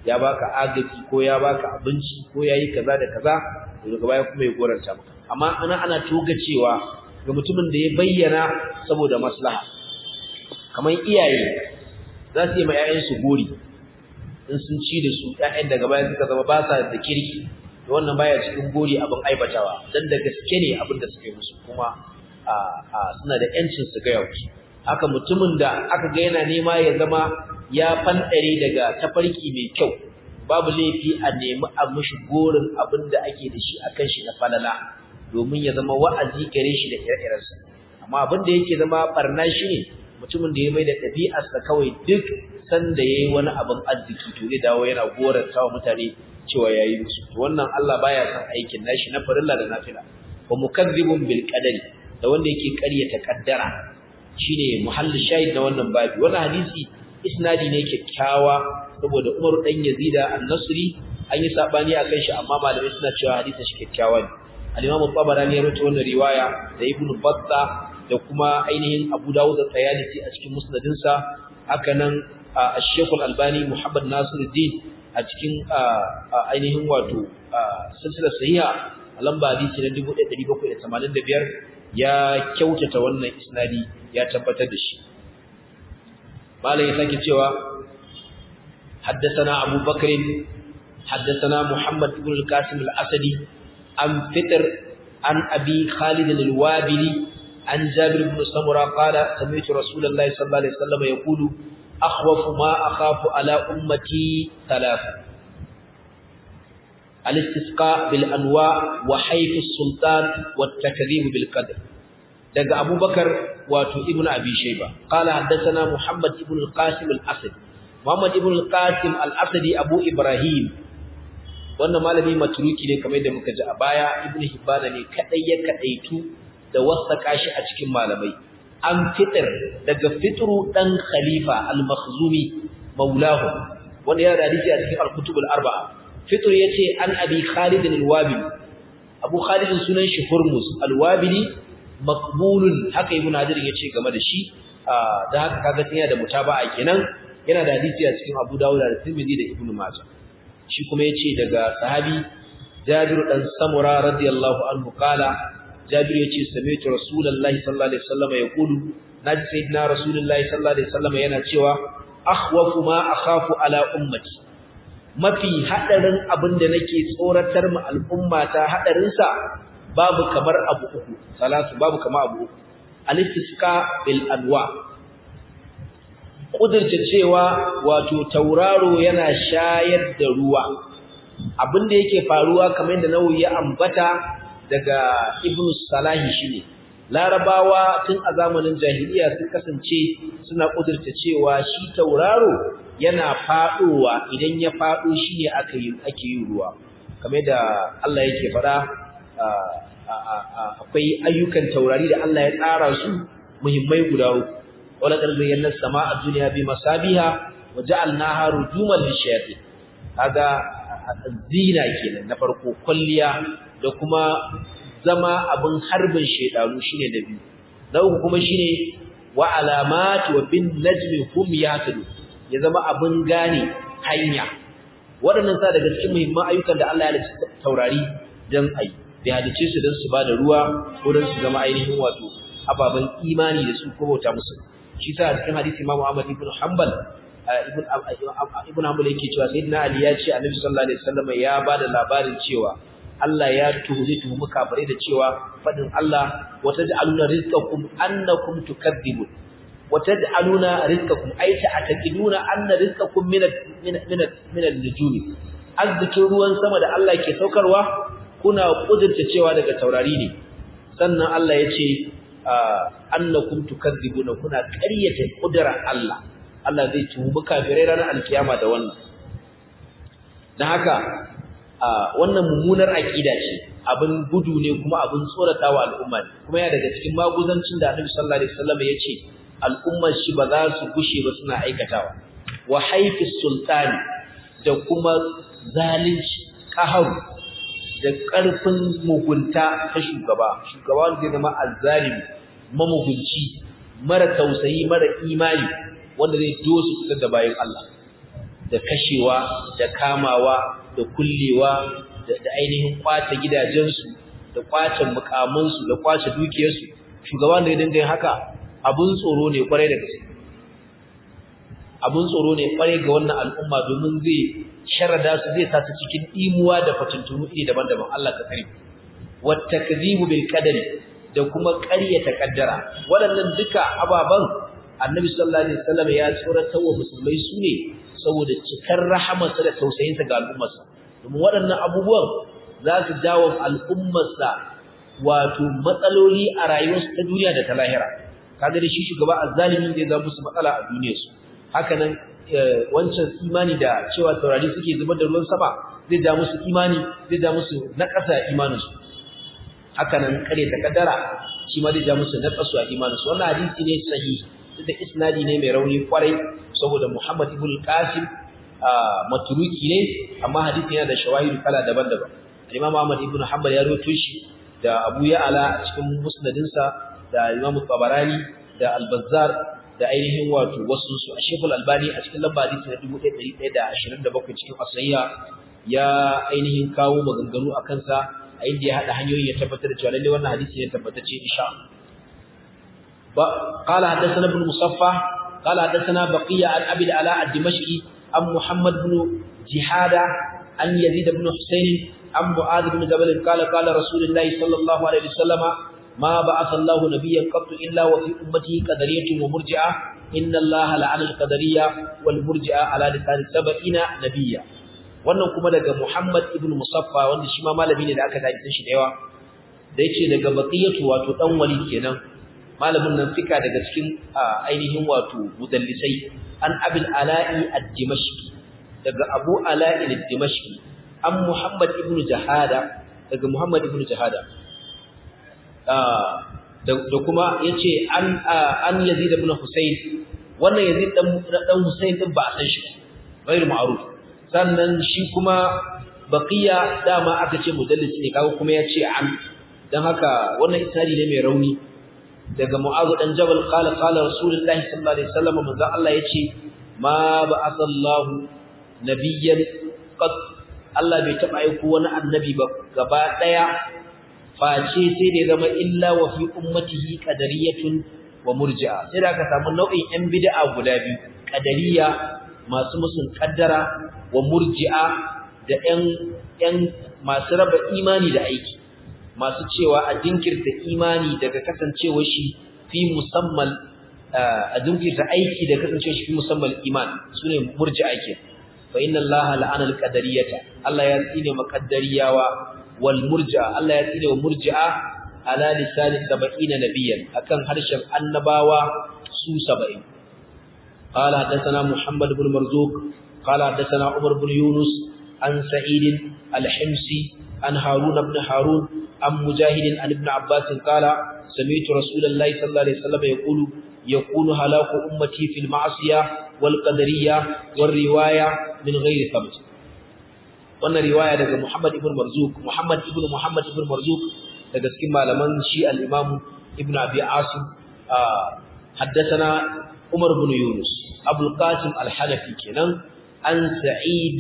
ya baka agaji ko ya baka abinci ko yayi kaza da kaza daga baya kuma ya goranta maka amma ana ana toga cewa ga mutumin da ya bayyana saboda maslaha kamar iyaye za su yi ma 'ya'yansu gori in sun ci da su 'ya'yan daga baya suka zama ba sa da kirki da wannan baya cikin gori abin aibatawa dan da gaske ne abin da suka yi musu kuma a suna da yancin su gaya wasu haka mutumin da aka ga yana nema ya zama ya fanɗare daga tafarki mai kyau babu laifi a nemi a mishi gorin abin da ake da shi akan shi na falala domin ya zama wa'azi gare shi da ire-irensa amma abin da yake zama barna shi ne mutumin da ya mai da ɗabi'arsa kawai duk sanda ya yi wani abin arziki to zai dawo yana goranta wa mutane cewa ya yi musu wannan Allah baya son aikin nashi na farilla da nafila wa mukazzibun bil qadari da wanda yake ƙaryata kaddara shine muhallu shahid na wannan babi wannan hadisi isnadi ne kyakkyawa saboda Umar dan Yazida an-Nasri an yi sabani akan shi amma malamai suna cewa hadisin shi kyakkyawa ne al-Imam Tabarani ya rawaito wannan riwaya da Ibn Battah da kuma ainihin Abu Dawud da Tayalisi a cikin musnadinsa haka nan Sheikh Al-Albani Muhammad Nasiruddin a cikin ainihin wato silsilar sahiha lamba hadisi na 1785 ya kyautata wannan isnadi ya tabbatar da shi malai ya sake cewa حدثنا أبو بكر حدثنا محمد بن القاسم الأسدي عن فطر عن أبي خالد الوابلي عن جابر بن سمرة قال سمعت رسول الله صلى الله عليه وسلم يقول أخوف ما أخاف على أمتي ثلاثة الاستسقاء بالأنواع وحيف السلطان والتكذيب بالقدر دقى أبو بكر واتو ابن أبي شيبة قال حدثنا محمد ابن القاسم الأسد محمد ابن القاسم الأسدي أبو إبراهيم wannan malami maturuki ne kamar yadda muka ji a baya ibnu hibbana ne kadai ya kadaitu da wasaka shi a cikin malamai an fitar daga fitru dan khalifa al-makhzumi maulahu wanda ya da hadisi a cikin al-kutub al-arba'a fitr yace an abi khalid al-wabili abu khalid sunan shi hurmus al-wabili maqbulun haka ibnu hajar yace game da shi da haka kaga tana da mutaba'a kenan yana da hadisi a cikin abu dawud da tirmidhi da ibnu majah shi kuma yace daga sahabi jabir dan samura radiyallahu anhu kala jabir yace sami'tu rasulullahi sallallahu alaihi wasallam yaqulu naji sayyidina rasulullahi sallallahu alaihi wasallam yana cewa akhwafu ma akhafu ala ummati mafi hadarin abinda nake tsoratar mu al'umma ta hadarin sa babu kamar abu uku salatu babu kamar abu uku al-istisqa bil anwa kudirce cewa wato tauraro yana shayar da ruwa abinda yake faruwa kamar yadda Nawawi ya ambata daga Ibn Salahi shine Larabawa tun a zamanin jahiliya sun kasance suna kudirce cewa shi tauraro yana fadowa idan ya fado shine aka yi ake yin ruwa kamar da Allah yake fada akwai ayyukan taurari da Allah ya tsara su muhimmai guda uku wala qarzayyana as-samaa ad-dunya bi masabiha wa ja'alnaha rujuman lishayatin kaga zina kenan na farko kulliya da kuma zama abin harbin shedanu shine da biyu na uku kuma shine wa alamat wa bin najmi hum yahtadun ya zama abin gane hanya waɗannan sa daga cikin muhimman ayyukan da Allah ya halicci taurari dan ayi bai halicce su dan su bada ruwa ko dan su zama ainihin wato ababen imani da su ko bauta musu shi sa a cikin hadisi Imam Ahmad ibn Hanbal ibn ibn Hanbal yake cewa sayyidina Ali ya ce Annabi sallallahu alaihi wasallam ya bada labarin cewa Allah ya tuhumi tuhumi kafirai da cewa fadin Allah wataj'aluna rizqakum annakum tukadzibun wataj'aluna rizqakum ay ta'taqiduna anna rizqakum min min min al-nujumi azzikin ruwan sama da Allah ke saukarwa kuna kudurta cewa daga taurari ne sannan Allah ya ce annakum tukadzibuna kuna ƙaryata kudrar Allah Allah zai tuhumi kafirai ranar alkiyama da wannan dan haka wannan mummunar aqida ce abin gudu ne kuma abin tsoratawa al'umma ne kuma ya daga cikin maguzancin da Annabi sallallahu alaihi wasallam ya ce al'ummar shi ba za su gushe ba suna aikatawa wa haifi sultani da kuma zalunci kahar da ƙarfin mugunta ta shugaba shugaba wanda zai zama azzalimi mamugunci mara tausayi mara imani wanda zai dosu fitar da bayan Allah da kashewa da kamawa da kullewa da ainihin kwace gidajensu da kwace mukamansu da kwace dukiyarsu shugaban da ya dinga yin haka abun tsoro ne kwarai da gaske abun tsoro ne kwarai ga wannan al'umma domin zai sharada su zai sa su cikin imuwa da fatuntunu iri daban-daban Allah ka kare wa takzibu bil qadari da kuma ƙaryata kaddara waɗannan duka ababan annabi sallallahu alaihi wasallam ya tsoratar wa musulmai su ne saboda cikar rahamarsa da tausayinsa ga al'ummarsa domin waɗannan abubuwan za su jawo al'ummarsa wato matsaloli a rayuwarsu ta duniya da ta lahira kaga da shi shugaba azzalimin zai zama musu matsala a duniyarsu haka nan wancan imani da cewa taurari suke zubar da ruwan sama zai ja musu imani zai ja musu naƙasa imaninsu haka nan kare ta kaddara shi ma zai ja musu naƙasu a imaninsu wannan hadisi ne sahihi da isnadi ne mai rauni kwarai saboda Muhammad ibn Qasim matruki ne amma hadisi yana da shawahidu kala daban-daban Imam Ahmad ibn Hanbal ya rawaito shi da Abu Ya'la a cikin musnadinsa da Imam Tabarani da Al-Bazzar da ainihin wato wasu su Sheikh Al-Albani a cikin lamba hadisi na 1127 cikin Asayya ya ainihin kawo maganganu akan sa a inda ya hada hanyoyi ya tabbatar da cewa lalle wannan hadisi ne tabbatacce insha Allah قال حدثنا ابن مصفى قال حدثنا بقية عن أبي العلاء الدمشقي عن محمد بن جهادة عن يزيد بن حسين عن معاذ بن جبل قال قال رسول الله صلى الله عليه وسلم ما بعث الله نبيا قط إلا وفي أمته قدرية ومرجعة إن الله لعن القدرية والمرجعة على لسان سبعين نبيا wannan kuma daga Muhammad ibn Musaffa wanda shi ma malami ne da aka tafi shi da yawa da yace daga Baqiyatu wato dan wali kenan malamin nan fika daga cikin ainihin wato mudallisai an abil ala'i ad-dimashqi daga abu ala'i ad-dimashqi an muhammad ibn jahada daga muhammad ibn jahada da kuma yace an an yazid ibn husayn wannan yazid dan dan husayn din ba a san shi ghairu ma'ruf sannan shi kuma baqiya dama aka ce mudallisi ne kaga kuma yace an dan haka wannan isnadi ne mai rauni daga Mu'adh dan Jabal qala qala Rasulullah sallallahu alaihi wasallam manzo Allah yace ma ba'athallahu nabiyyan qad Allah bai taba aiko wani annabi ba gaba daya face sai da zama illa wa fi ummatihi qadariyatun wa murji'a sai da aka samu nau'in yan bid'a guda biyu qadariya masu musun kaddara wa murji'a da yan yan masu raba imani da aiki masu cewa a jinkirta imani daga kasancewar shi fi musamman a jinkirta aiki da kasancewar shi fi musamman iman sune murji'a ke fa inna allaha la'ana al-qadariyata Allah ya tsine maqaddariyawa wal murji'a Allah ya tsine wa murji'a ala lisan 70 nabiyyan akan harshen annabawa su 70 قال حدثنا محمد بن مرزوق قال حدثنا عمر بن يونس عن سعيد الحمصي عن هارون بن هارون عن مجاهد عن ابن عباس قال سمعت رسول الله صلى الله عليه وسلم يقول يكون هلاك أمتي في المعصية والقدرية والرواية من غير ثبت wannan riwaya daga Muhammad ibn Marzuq Muhammad ibn Muhammad ibn Marzuq daga cikin malaman shi al-Imam Ibn Abi Asim haddathana Umar ibn Yunus Abu al-Qasim al-Hanafi kenan an Sa'id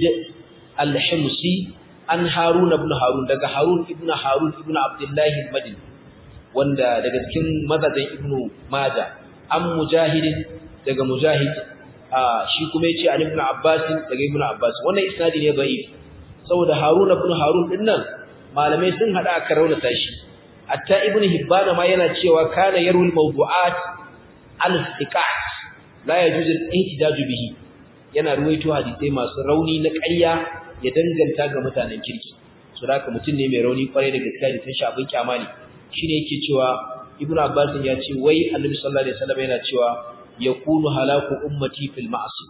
al-Himsi an Harun ibn Harun daga Harun ibn Harun ibn Abdullah al-Madini wanda daga cikin mazajin Ibn Majah an Mujahid daga Mujahid shi kuma yace an Ibn Abbas daga Ibn Abbas wannan isnadi ne da'if saboda Harun ibn Harun din nan malamai sun hada aka raunata shi hatta Ibn Hibban ma yana cewa kana yarul mawdu'at al-thiqat la yajuz al-ihtijaj bihi yana ruwaito hadisai masu rauni na ƙarya ya danganta ga mutanen kirki so da mutum ne mai rauni kwarai da gaskiya da tun shi abin kyama ne shine yake cewa Ibn Abbas ya ce wai Annabi sallallahu alaihi wasallam yana cewa yakunu halaku ummati fil ma'asi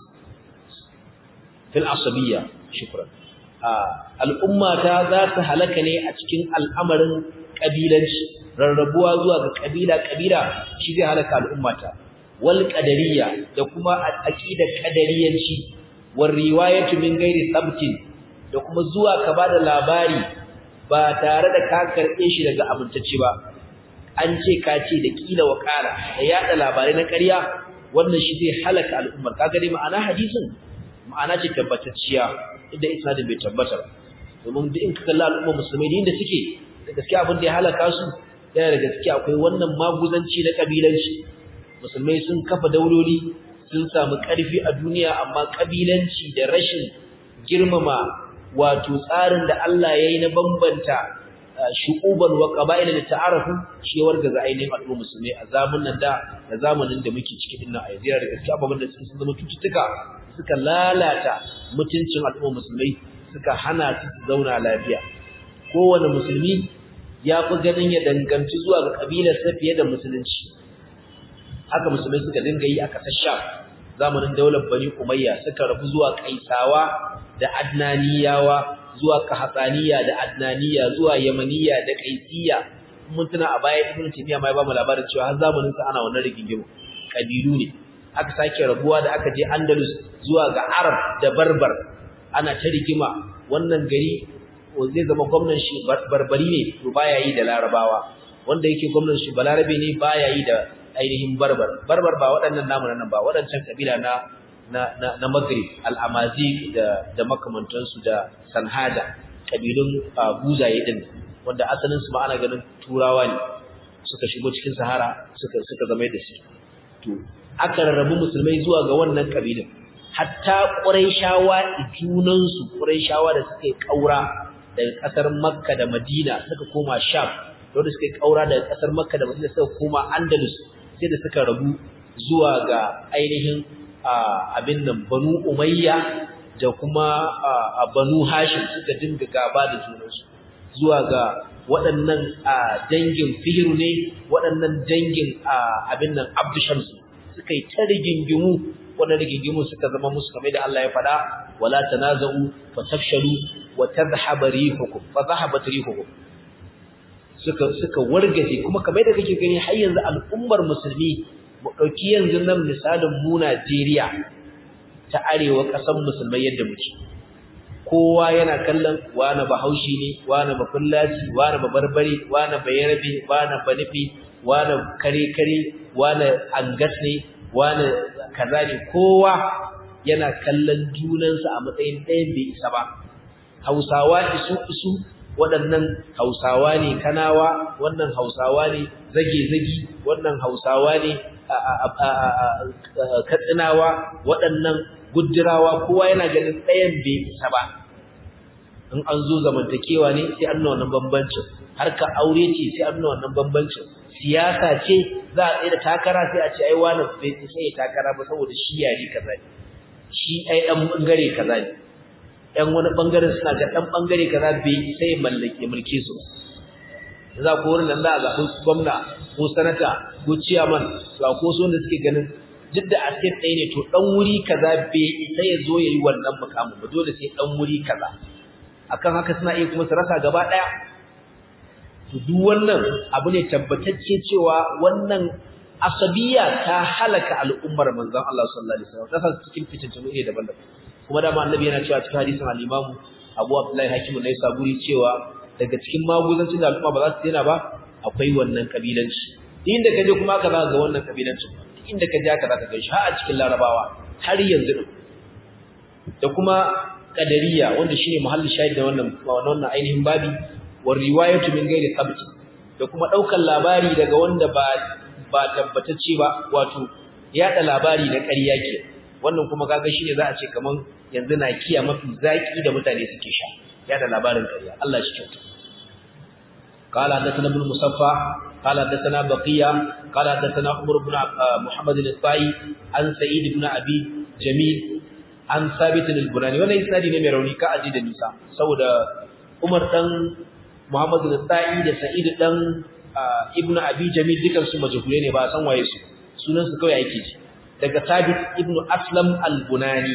fil asabiyya shukran al'umma ta za ta halaka ne a cikin al'amarin kabilanci rarrabuwa zuwa ga kabila kabila shi zai halaka al'ummata wal qadariyya da kuma aqidar qadariyanci war riwayatu min ghairi sabtin da kuma zuwa ka bada labari ba tare da ka karbe shi daga amintacce ba an ce ka ce da kila wakala da yada labarai na ƙarya wannan shi zai halaka al'ummar kaga dai ma'ana hadisin ma'ana ce tabbatacciya inda isnadin bai tabbata domin duk in ka kalla al'umma musulmai da inda suke da gaskiya abin da ya halaka su yana da gaskiya akwai wannan maguzanci na kabilanci musulmai sun kafa dauloli sun samu ƙarfi a duniya amma kabilanci da rashin girmama wato tsarin da Allah ya yi na bambanta shu'uban wa qaba'ila da ta'arafu shi ya wargaza ainihin al'umma musulmai a zamanin da da zamanin da muke ciki din nan a yanzu da gaskiya ababen da sun zama cututtuka suka lalata mutuncin al'umma musulmai suka hana su zauna lafiya kowane musulmi ya fi ganin ya danganci zuwa ga kabilar sa fiye da musulunci haka musulmai suka dinga yi a kasar Sham zamanin daular Bani Umayya suka rabu zuwa Kaisawa da Adnaniyawa zuwa Kahatsaniya da Adnaniya zuwa Yamaniya da Kaisiya mun tuna a baya Ibn Taymiyyah ma ya ba mu labarin cewa har zamanin sa ana wannan rigingimu kabilu ne aka sake rabuwa da aka je Andalus zuwa ga Arab da Barbar ana ta rigima wannan gari zai zama gwamnan shi barbari ne to baya yi da Larabawa wanda yake gwamnan shi Balarabe ne baya yi da ainihin Barbar Barbar ba waɗannan namu nan ba waɗancan kabila na na na, na Maghrib al-Amazigh da da makamantansu da Sanhada kabilun buzaye din wanda asalin su ma ana ganin turawa ne suka shigo cikin Sahara suka suka zama da su to aka rarrabu musulmai zuwa ga wannan kabilun hatta Qurayshawa junansu Qurayshawa da suka yi kaura daga kasar Makka da Madina suka koma Sham wanda suka yi kaura daga kasar Makka da Madina suka koma Andalus sai da suka rabu zuwa ga ainihin abin nan Banu Umayya da kuma Banu Hashim suka dinga gaba da junansu zuwa ga waɗannan dangin Fihru ne waɗannan dangin abin nan Abdu Shams suka yi ta rigingimu wannan rigingimu suka zama musu kamar da Allah ya faɗa wala tanaza'u fatafshalu wa tadhhabu rihukum fa dhahabat rihukum suka suka wargaje kuma kamar da kake gani har yanzu al'ummar musulmi mu dauki yanzu nan misalin mu Najeriya ta arewa kasan musulmai yadda muke kowa yana kallon wani bahaushe ne wani bafullaci wani babarbare wani bayarabe wani banifi wani kare kare wani angas ne wani kaza ne kowa yana kallon junansa a matsayin ɗayan bai isa ba hausawa isu isu waɗannan hausawa ne kanawa wannan hausawa ne zage-zagi wannan hausawa ne katsinawa waɗannan gujirawa kowa yana ganin ɗayan bai isa ba in an zo zamantakewa ne sai an nuna wannan bambancin harka aure ce sai an nuna wannan bambancin siyasa ce za a tsaye da takara sai a ce ai wani bai sai takara ba saboda shi yare kaza ne shi ai dan bangare kaza ne ɗan wani bangaren suna ga dan bangare kaza bai sai mallake mulke su za ku wurin nan za a zaɓi gwamna ko sanata ko ciyaman to ko so wanda suke ganin duk da asset ɗaya ne to ɗan wuri kaza bai sai ya zo ya yi wannan mukamin ba dole sai ɗan wuri kaza akan haka suna iya kuma su rasa gaba ɗaya to duk wannan abu ne tabbatacce cewa wannan asabiya ta halaka al'ummar manzon Allah sallallahu alaihi wasallam ta cikin fitintunu ne daban-daban kuma da annabi yana cewa cikin hadisin al-Imam Abu Abdullah Hakim ne saburi cewa daga cikin maguzancin da al'umma ba za su daina ba akwai wannan kabilanci inda ka je kuma ka za ga wannan kabilancin inda ka je ka za ka ga shi har a cikin Larabawa har yanzu da kuma kadariya wanda shine muhallin shahid da wannan wannan ainihin babi war riwayatu min ghairi thabt da kuma daukan labari daga wanda ba ba tabbatacce ba wato yada labari na ƙarya ke wannan kuma kaga shine za a ce kaman yanzu na kiya mafi zaki da mutane suke sha yada labarin ƙarya Allah shi kyauta قال حدثنا ابن مصفى قال حدثنا بقية قال حدثنا عمر بن محمد الطائي عن سعيد بن أبي جميل عن ثابت البناني وانا اسنادي ne mai rauni ka aji da nisa saboda Umar dan Muhammad al-Ta'i da Sa'id dan Ibn Abi Jamil dukan su majhule ne ba san waye su sunan su kawai ake ji daga Thabit ibn Aslam al-Bunani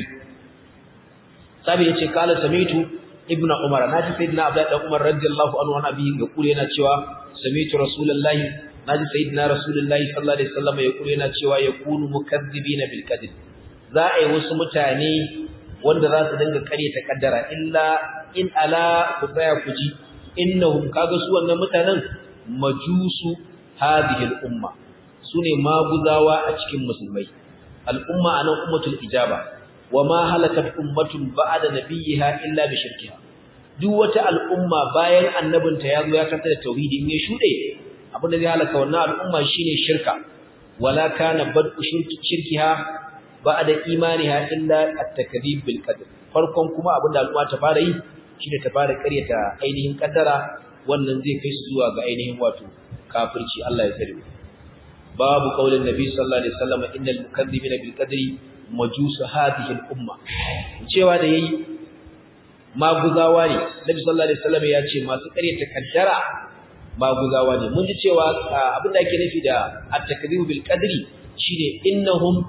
Thabit yace kala samitu Ibn Umar naji sayyidina Abdullah dan Umar radiyallahu anhu wa nabihi ga kure yana cewa samitu Rasulullahi naji sayyidina Rasulullahi sallallahu alaihi wasallam ya kure yana cewa yakunu mukazzibina bil kadhib za a yi wasu mutane wanda za su dinga karyata kaddara illa in ala ku tsaya ku ji innahum kaga su wannan mutanen majusu hadhihi al-umma sune maguzawa a cikin musulmai al-umma anan ummatul ijaba wa ma halakat ummatun ba'da nabiyha illa bi shirkiha duk wata al'umma bayan annabinta ya zo ya kanta da tauhidi in ya shude abin da zai halaka wannan al'umma shine shirka wala kana bad'u shirkiha ba'da imaniha illa at-takdhib bil qadr farkon kuma abin da al'umma ta fara yi shine ta fara ƙaryata ainihin kaddara wannan zai kai su zuwa ga ainihin wato kafirci Allah ya tsare babu qaulin nabi sallallahu alaihi wasallam innal mukaththibina bil qadri majus hadhihi al umma cewa da yayi maguzawa ne nabi sallallahu alaihi wasallam ya ce masu ƙaryata kaddara maguzawa ne mun ji cewa abin da ake nufi da at-takdhib bil qadri shine innahum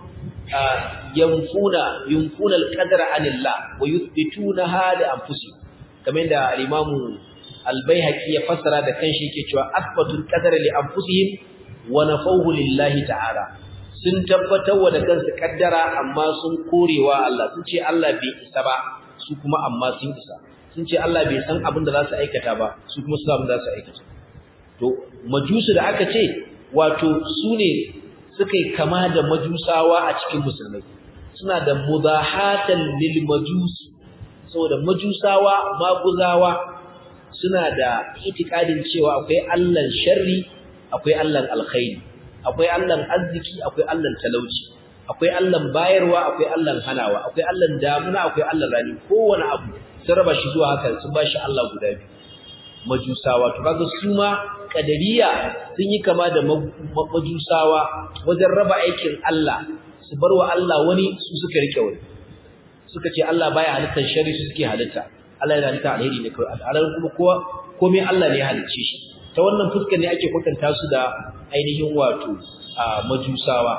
yanfuna yunfuna al-qadra anillah wa yuthbitunaha li anfusihim kamar da al-imamu al-baihaqi ya fassara da kanshi yake cewa asbatul qadara li anfusihim wa nafawhu lillahi ta'ala sun tabbatar wa da kansu kaddara amma sun korewa Allah sun ce Allah bai isa ba su kuma amma sun isa sun ce Allah bai san abin da za su aikata ba su kuma su abin da za su aikata to majusu da aka ce wato su ne suka yi kama da majusawa a cikin musulmai suna da mudahatan lil majusi saboda majusawa maguzawa suna da itikadin cewa akwai Allahn sharri akwai Allahn alkhairi akwai Allahn arziki akwai Allahn talauci akwai Allahn bayarwa akwai Allahn hanawa akwai Allahn damuna akwai Allahn rani kowane abu sun raba shi zuwa haka sun ba shi Allah guda biyu majusawa to kaga su ma kadariya sun yi kama da majusawa wajen raba aikin Allah su bar wa Allah wani su suka rike wani suka ce Allah baya halittar shari su suke halitta Allah yana halitta alheri ne kawai al'adar kuma kowa komai Allah ne ya halicce shi ta wannan fuskar ne ake kwatanta su da ainihin wato majusawa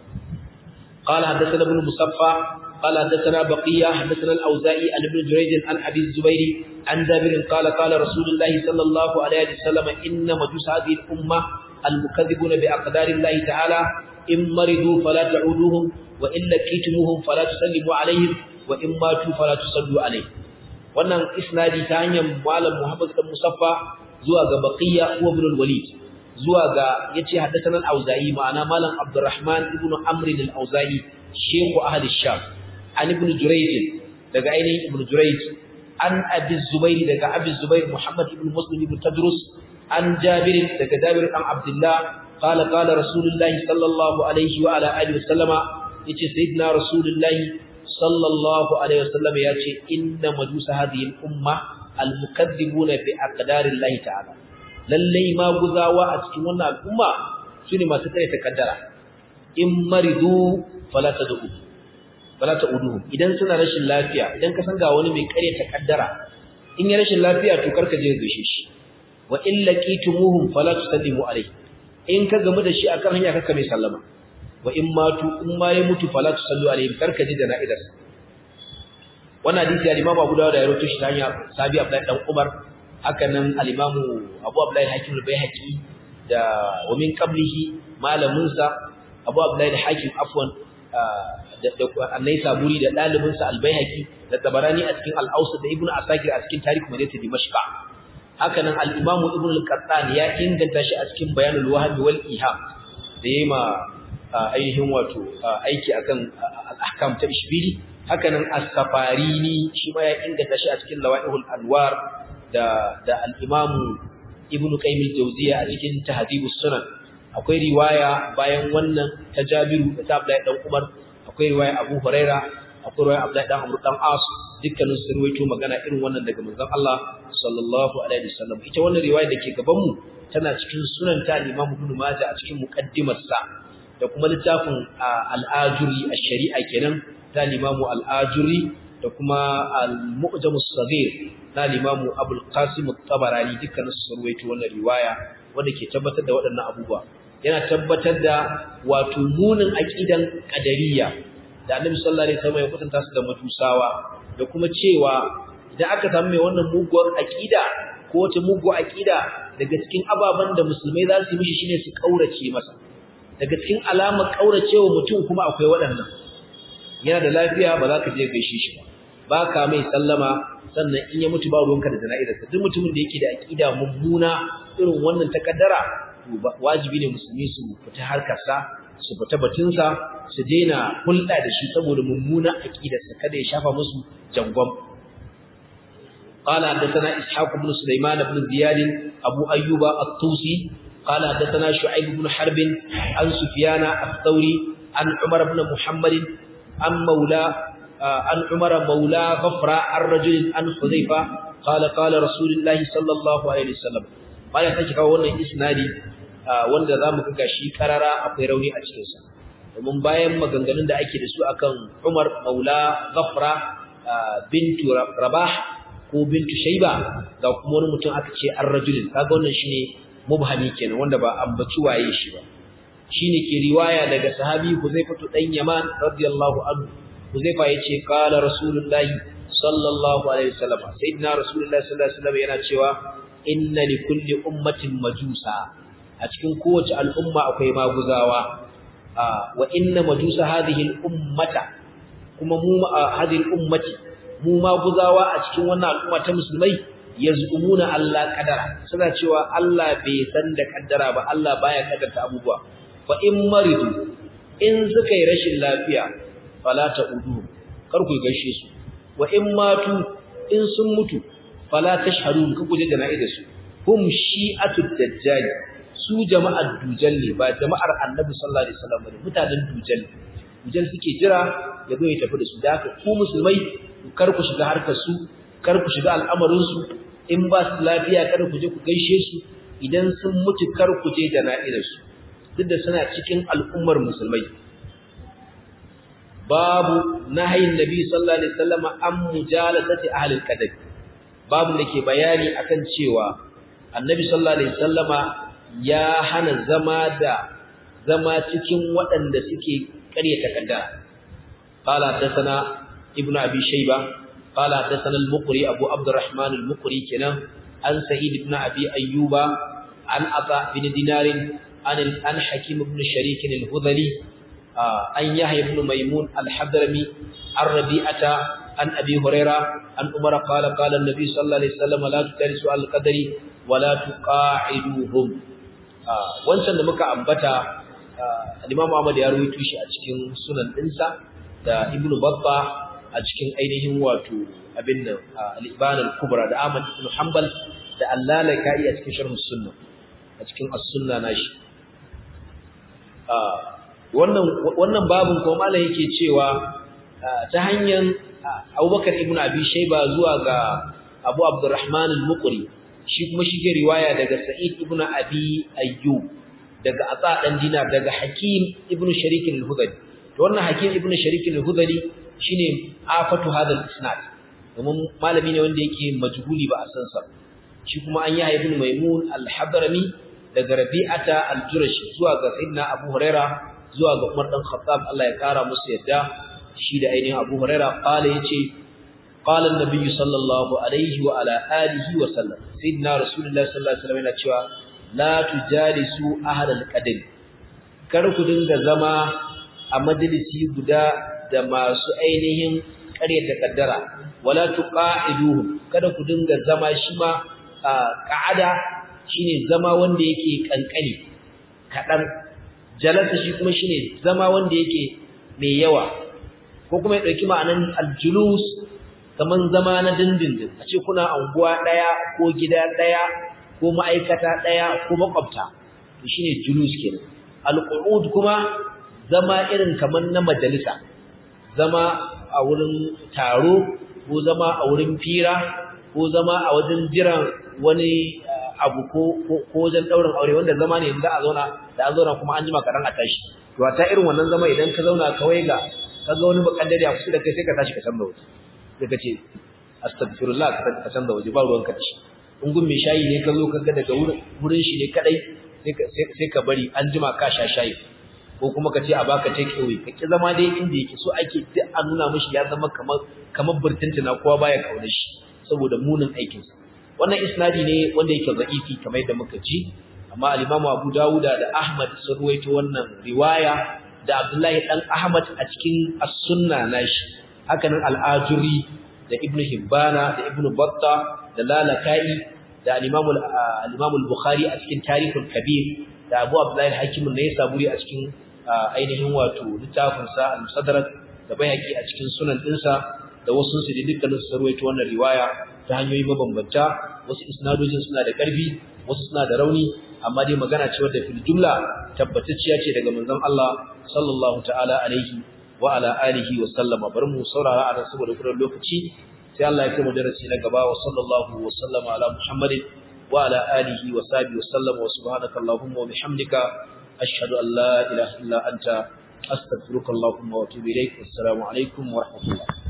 قال حدثنا ابن مصفى قال حدثنا بقية حدثنا الأوزائي عن ابن جريج عن أبي الزبير عن جابر قال قال رسول الله صلى الله عليه وسلم إن مجوس هذه الأمة المكذبون بأقدار الله تعالى إن مرضوا فلا تعودوهم وإن لقيتموهم فلا تسلموا عليهم وإن ماتوا فلا تصلوا عليهم wannan isnadi ta hanyar malam Muhammad bin Musaffa zuwa ga Baqiya wa Ibn al-Walid zuwa ga yace haddathana al-Auza'i ma'ana malam Abdurrahman ibn Amr al-Auza'i shehu ahli Sham an ibn Jurayj daga ainihin ibn Jurayj an Abi Zubair daga Abi Zubair Muhammad ibn Muslim ibn Tadrus an Jabir daga Jabir an Abdullah qala qala Rasulullah sallallahu alaihi wa ala alihi wasallama yace sayyidina Rasulullah sallallahu alaihi wasallam yace inna majusa hadhihi al-umma al-mukaththibuna bi aqdarillahi ta'ala lallai ma guzawa a cikin wannan al'umma sune masu kare takaddara in maridu fala tad'u fala ta'uduhu idan suna rashin lafiya idan ka san ga wani mai kare takaddara in ya rashin lafiya to karka je gaishe shi wa in laqitumuhum fala tusallimu alayhi in ka gamu da shi akan hanya kaka mai sallama wa in matu in ma ya mutu fala tusallu alayhi karka je jana'izar wannan hadisi al-Imam Abu Dawud ya rawaito shi ta hanya Sabi Abdullah dan Umar haka nan al-Imam Abu Abdullah al-Hakim al-Baihaqi da wa min qablihi malamin sa Abu Abdullah al-Hakim afwan da annai saburi da dalibin sa al-Baihaqi da Tabarani a cikin al-Awsat da Ibn Asakir a cikin Tarikh Madinat Dimashq haka nan al-Imam Ibn al-Qattan ya inganta shi a cikin Bayanul Wahab wal Iham da yayi ma ainihin wato aiki akan al-ahkam ta ishbili hakanan as-safarini shi ma ya inganta shi a cikin lawaihul anwar da da al-imam ibnu qayyim al-jawziyya a cikin tahdhibus sunan akwai riwaya bayan wannan ta jabiru da ta abdullahi dan umar akwai riwaya abu huraira akwai riwaya abdullahi dan amr dan as dukkanin sun ruwaito magana irin wannan daga manzon Allah sallallahu alaihi wasallam ita wannan riwaya da ke gaban mu tana cikin sunan ta al-imam ibnu majah a cikin muqaddimarsa da kuma littafin al-ajuri ash-shari'a kenan ta limamu al'ajuri da kuma al-mu'jamus sagir na limamu abul qasim at-tabarani dukkanin su ruwaito wannan riwaya wanda ke tabbatar da waɗannan abubuwa yana tabbatar da wato munin aqidan qadariyya da annabi sallallahu alaihi wasallam ya kwatanta su da matusawa da kuma cewa idan aka samu mai wannan muguwar aqida ko wata muguwar aqida daga cikin ababen da musulmai za su yi mishi shine su kaurace masa daga cikin alamar kauracewa mutum kuma akwai waɗannan yana da lafiya ba za ka je gaishe shi ba ba ka mai sallama sannan in ya mutu ba ruwanka da jana'izarsa duk mutumin da yake da aqida mummuna irin wannan takaddara to wajibi ne musulmi su fita harkarsa su fita batunsa su daina hulɗa da shi saboda mummunan aqidarsa kada ya shafa musu jangon قال حدثنا إسحاق بن سليمان بن زياد أبو أيوب الطوسي قال حدثنا شعيب بن حرب عن سفيان الثوري عن عمر بن محمد عن مولى عن عمر مولى غفرة عن رجل عن حذيفة قال قال رسول الله صلى الله عليه وسلم قال take kawo wannan isnadi wanda zamu ga shi karara akwai rauni a cikin sa domin bayan maganganun da ake da su akan Umar Maula Ghafra bintu Rabah ko bintu Shayba ga kuma wani mutum aka ce ar-rajulin kaga wannan shine mubhami kenan wanda ba ambaci waye shi ba shine ke riwaya daga sahabi Huzaifa dan Yaman radiyallahu anhu Huzaifa yace qala Rasulullah sallallahu alaihi wasallam sayyidina Rasulullah sallallahu alaihi wasallam yana cewa inna li kulli ummatin majusa a cikin kowace al'umma akwai maguzawa wa inna majusa hadhihi al-ummata kuma mu hadhihi al-ummati mu maguzawa a cikin wannan al'umma ta musulmai yazumuna Allah kadara suna cewa Allah bai san da kaddara ba Allah baya kaddarta abubuwa fa in maridu in suka yi rashin lafiya fala ta'udu kar ku gaishe su wa in matu in sun mutu fala tashhadun ku kuje jana'ida su hum shi'atud dajjal su jama'ar dujal ne ba jama'ar annabi sallallahu alaihi wasallam ne mutanen dujal dujal suke jira ya zo ya tafi da su da haka ku musulmai kar ku shiga harkar su kar ku shiga al'amarin su in ba su lafiya kar ku je ku gaishe su idan sun mutu kar ku je jana'izar su duk da suna cikin al'ummar musulmai babu nahayin nabi sallallahu alaihi wasallam an mujalasati ahli al-qadar babu da ke bayani akan cewa annabi sallallahu alaihi wasallama ya hana zama da zama cikin waɗanda suke ƙaryata kaddara qala hadathana ibnu abi shayba qala hadathana al-muqri abu abdurrahman al-muqri kenan an sa'id ibn abi ayyuba an ata bin dinar an an hakim ibn sharik al-hudhali an yahya ibn maymun al-hadrami ar-rabi'ata an abi huraira an umar qala qala an-nabi sallallahu alaihi wasallam la tudarisu al-qadari wa la tuqa'iduhum wancan da muka ambata al-imam Ahmad ya rawaito shi a cikin sunan dinsa da ibn babba a cikin ainihin wato abin nan al-iban al-kubra da Ahmad ibn Hanbal da al-Lalaka'i a cikin sharh sunna a cikin as-sunna nashi wannan wannan babun ko malai yake cewa ta hanyar Abubakar ibn Abi Shayba zuwa ga Abu Abdurrahman al-Muqri shi kuma shi ke riwaya daga Sa'id ibn Abi Ayyub daga Atsa dan Dinar daga Hakim ibn Sharik al-Hudali to wannan Hakim ibn Sharik al-Hudali shine afatu hadal isnad domin malami ne wanda yake majhuli ba a san sa shi kuma an yi ibn Maimun al-Hadrami daga Rabi'ata al-Jurashi zuwa ga Sayyidina Abu Huraira zuwa ga Umar dan Khattab Allah ya kara musu yadda shi da ainihin Abu Huraira qala yace qala an-nabiy sallallahu alaihi wa ala alihi wa sallam sayyidina rasulullahi sallallahu alaihi wasallam yana cewa la tujalisu ahlal qadr kar ku dinga zama a majalisi guda da masu ainihin ƙaryata kaddara wala tuqa'iduhum kada ku dinga zama shi ma qa'ada shine zama wanda yake kankani kadan jalasa shi kuma shine zama wanda yake mai yawa ko kuma ya dauki ma'anan aljulus kaman zama na dindindin a ce kuna anguwa daya ko gida daya ko ma'aikata daya ko makwabta to shine julus kenan alqu'ud kuma zama irin kaman na majalisa zama a wurin taro ko zama a wurin fira ko zama a wajen jiran wani abu ko ko wajen daurin aure wanda zama ne yanzu a zauna da an zauna kuma an jima karan a tashi to ta irin wannan zama idan ka zauna kawai ga kaga wani bakaddare a kusa da kai sai ka tashi ka san da waje sai ka ce astaghfirullah ka san da waje ba ruwan ka dashi in gun mai shayi ne ka zo kaga daga wurin shi ne kadai sai ka bari an jima ka sha shayi ko kuma ka ce a baka take away ka ki zama dai inda yake so ake duk a nuna mishi ya zama kamar kamar burtuntuna kowa baya kauna shi saboda munin aikin sa wannan isnadi ne wanda yake za'ifi kamar yadda muka ji amma al-Imam Abu Dawud da Ahmad sun ruwaito wannan riwaya da Abdullahi dan Ahmad a cikin as-sunna nashi hakanan al-Ajuri da Ibn Hibbana da Ibn Battah da Lalakai da al-Imam al-Imam al-Bukhari a cikin Tarikhul Kabir da Abu Abdullah al-Hakim ne Saburi a cikin ainihin wato littafin sa al-Musaddarak da Bayhaqi a cikin sunan dinsa da wasu su da dukkanin su sarwaito wannan riwaya ta hanyoyi mabambanta wasu isnadojin suna da karfi wasu suna da rauni amma dai magana ce wadda fil jumla tabbatacciya ce daga manzon Allah sallallahu ta'ala alaihi wa ala alihi wa sallama bar mu saurara a saboda kuran lokaci sai Allah ya kai mu darasi na gaba wa sallallahu wa sallama ala muhammadin wa ala alihi wa sahbihi wa sallama wa subhanaka allahumma wa bihamdika ashhadu an la ilaha illa anta astaghfiruka allahumma wa atubu ilaik assalamu alaikum wa rahmatullah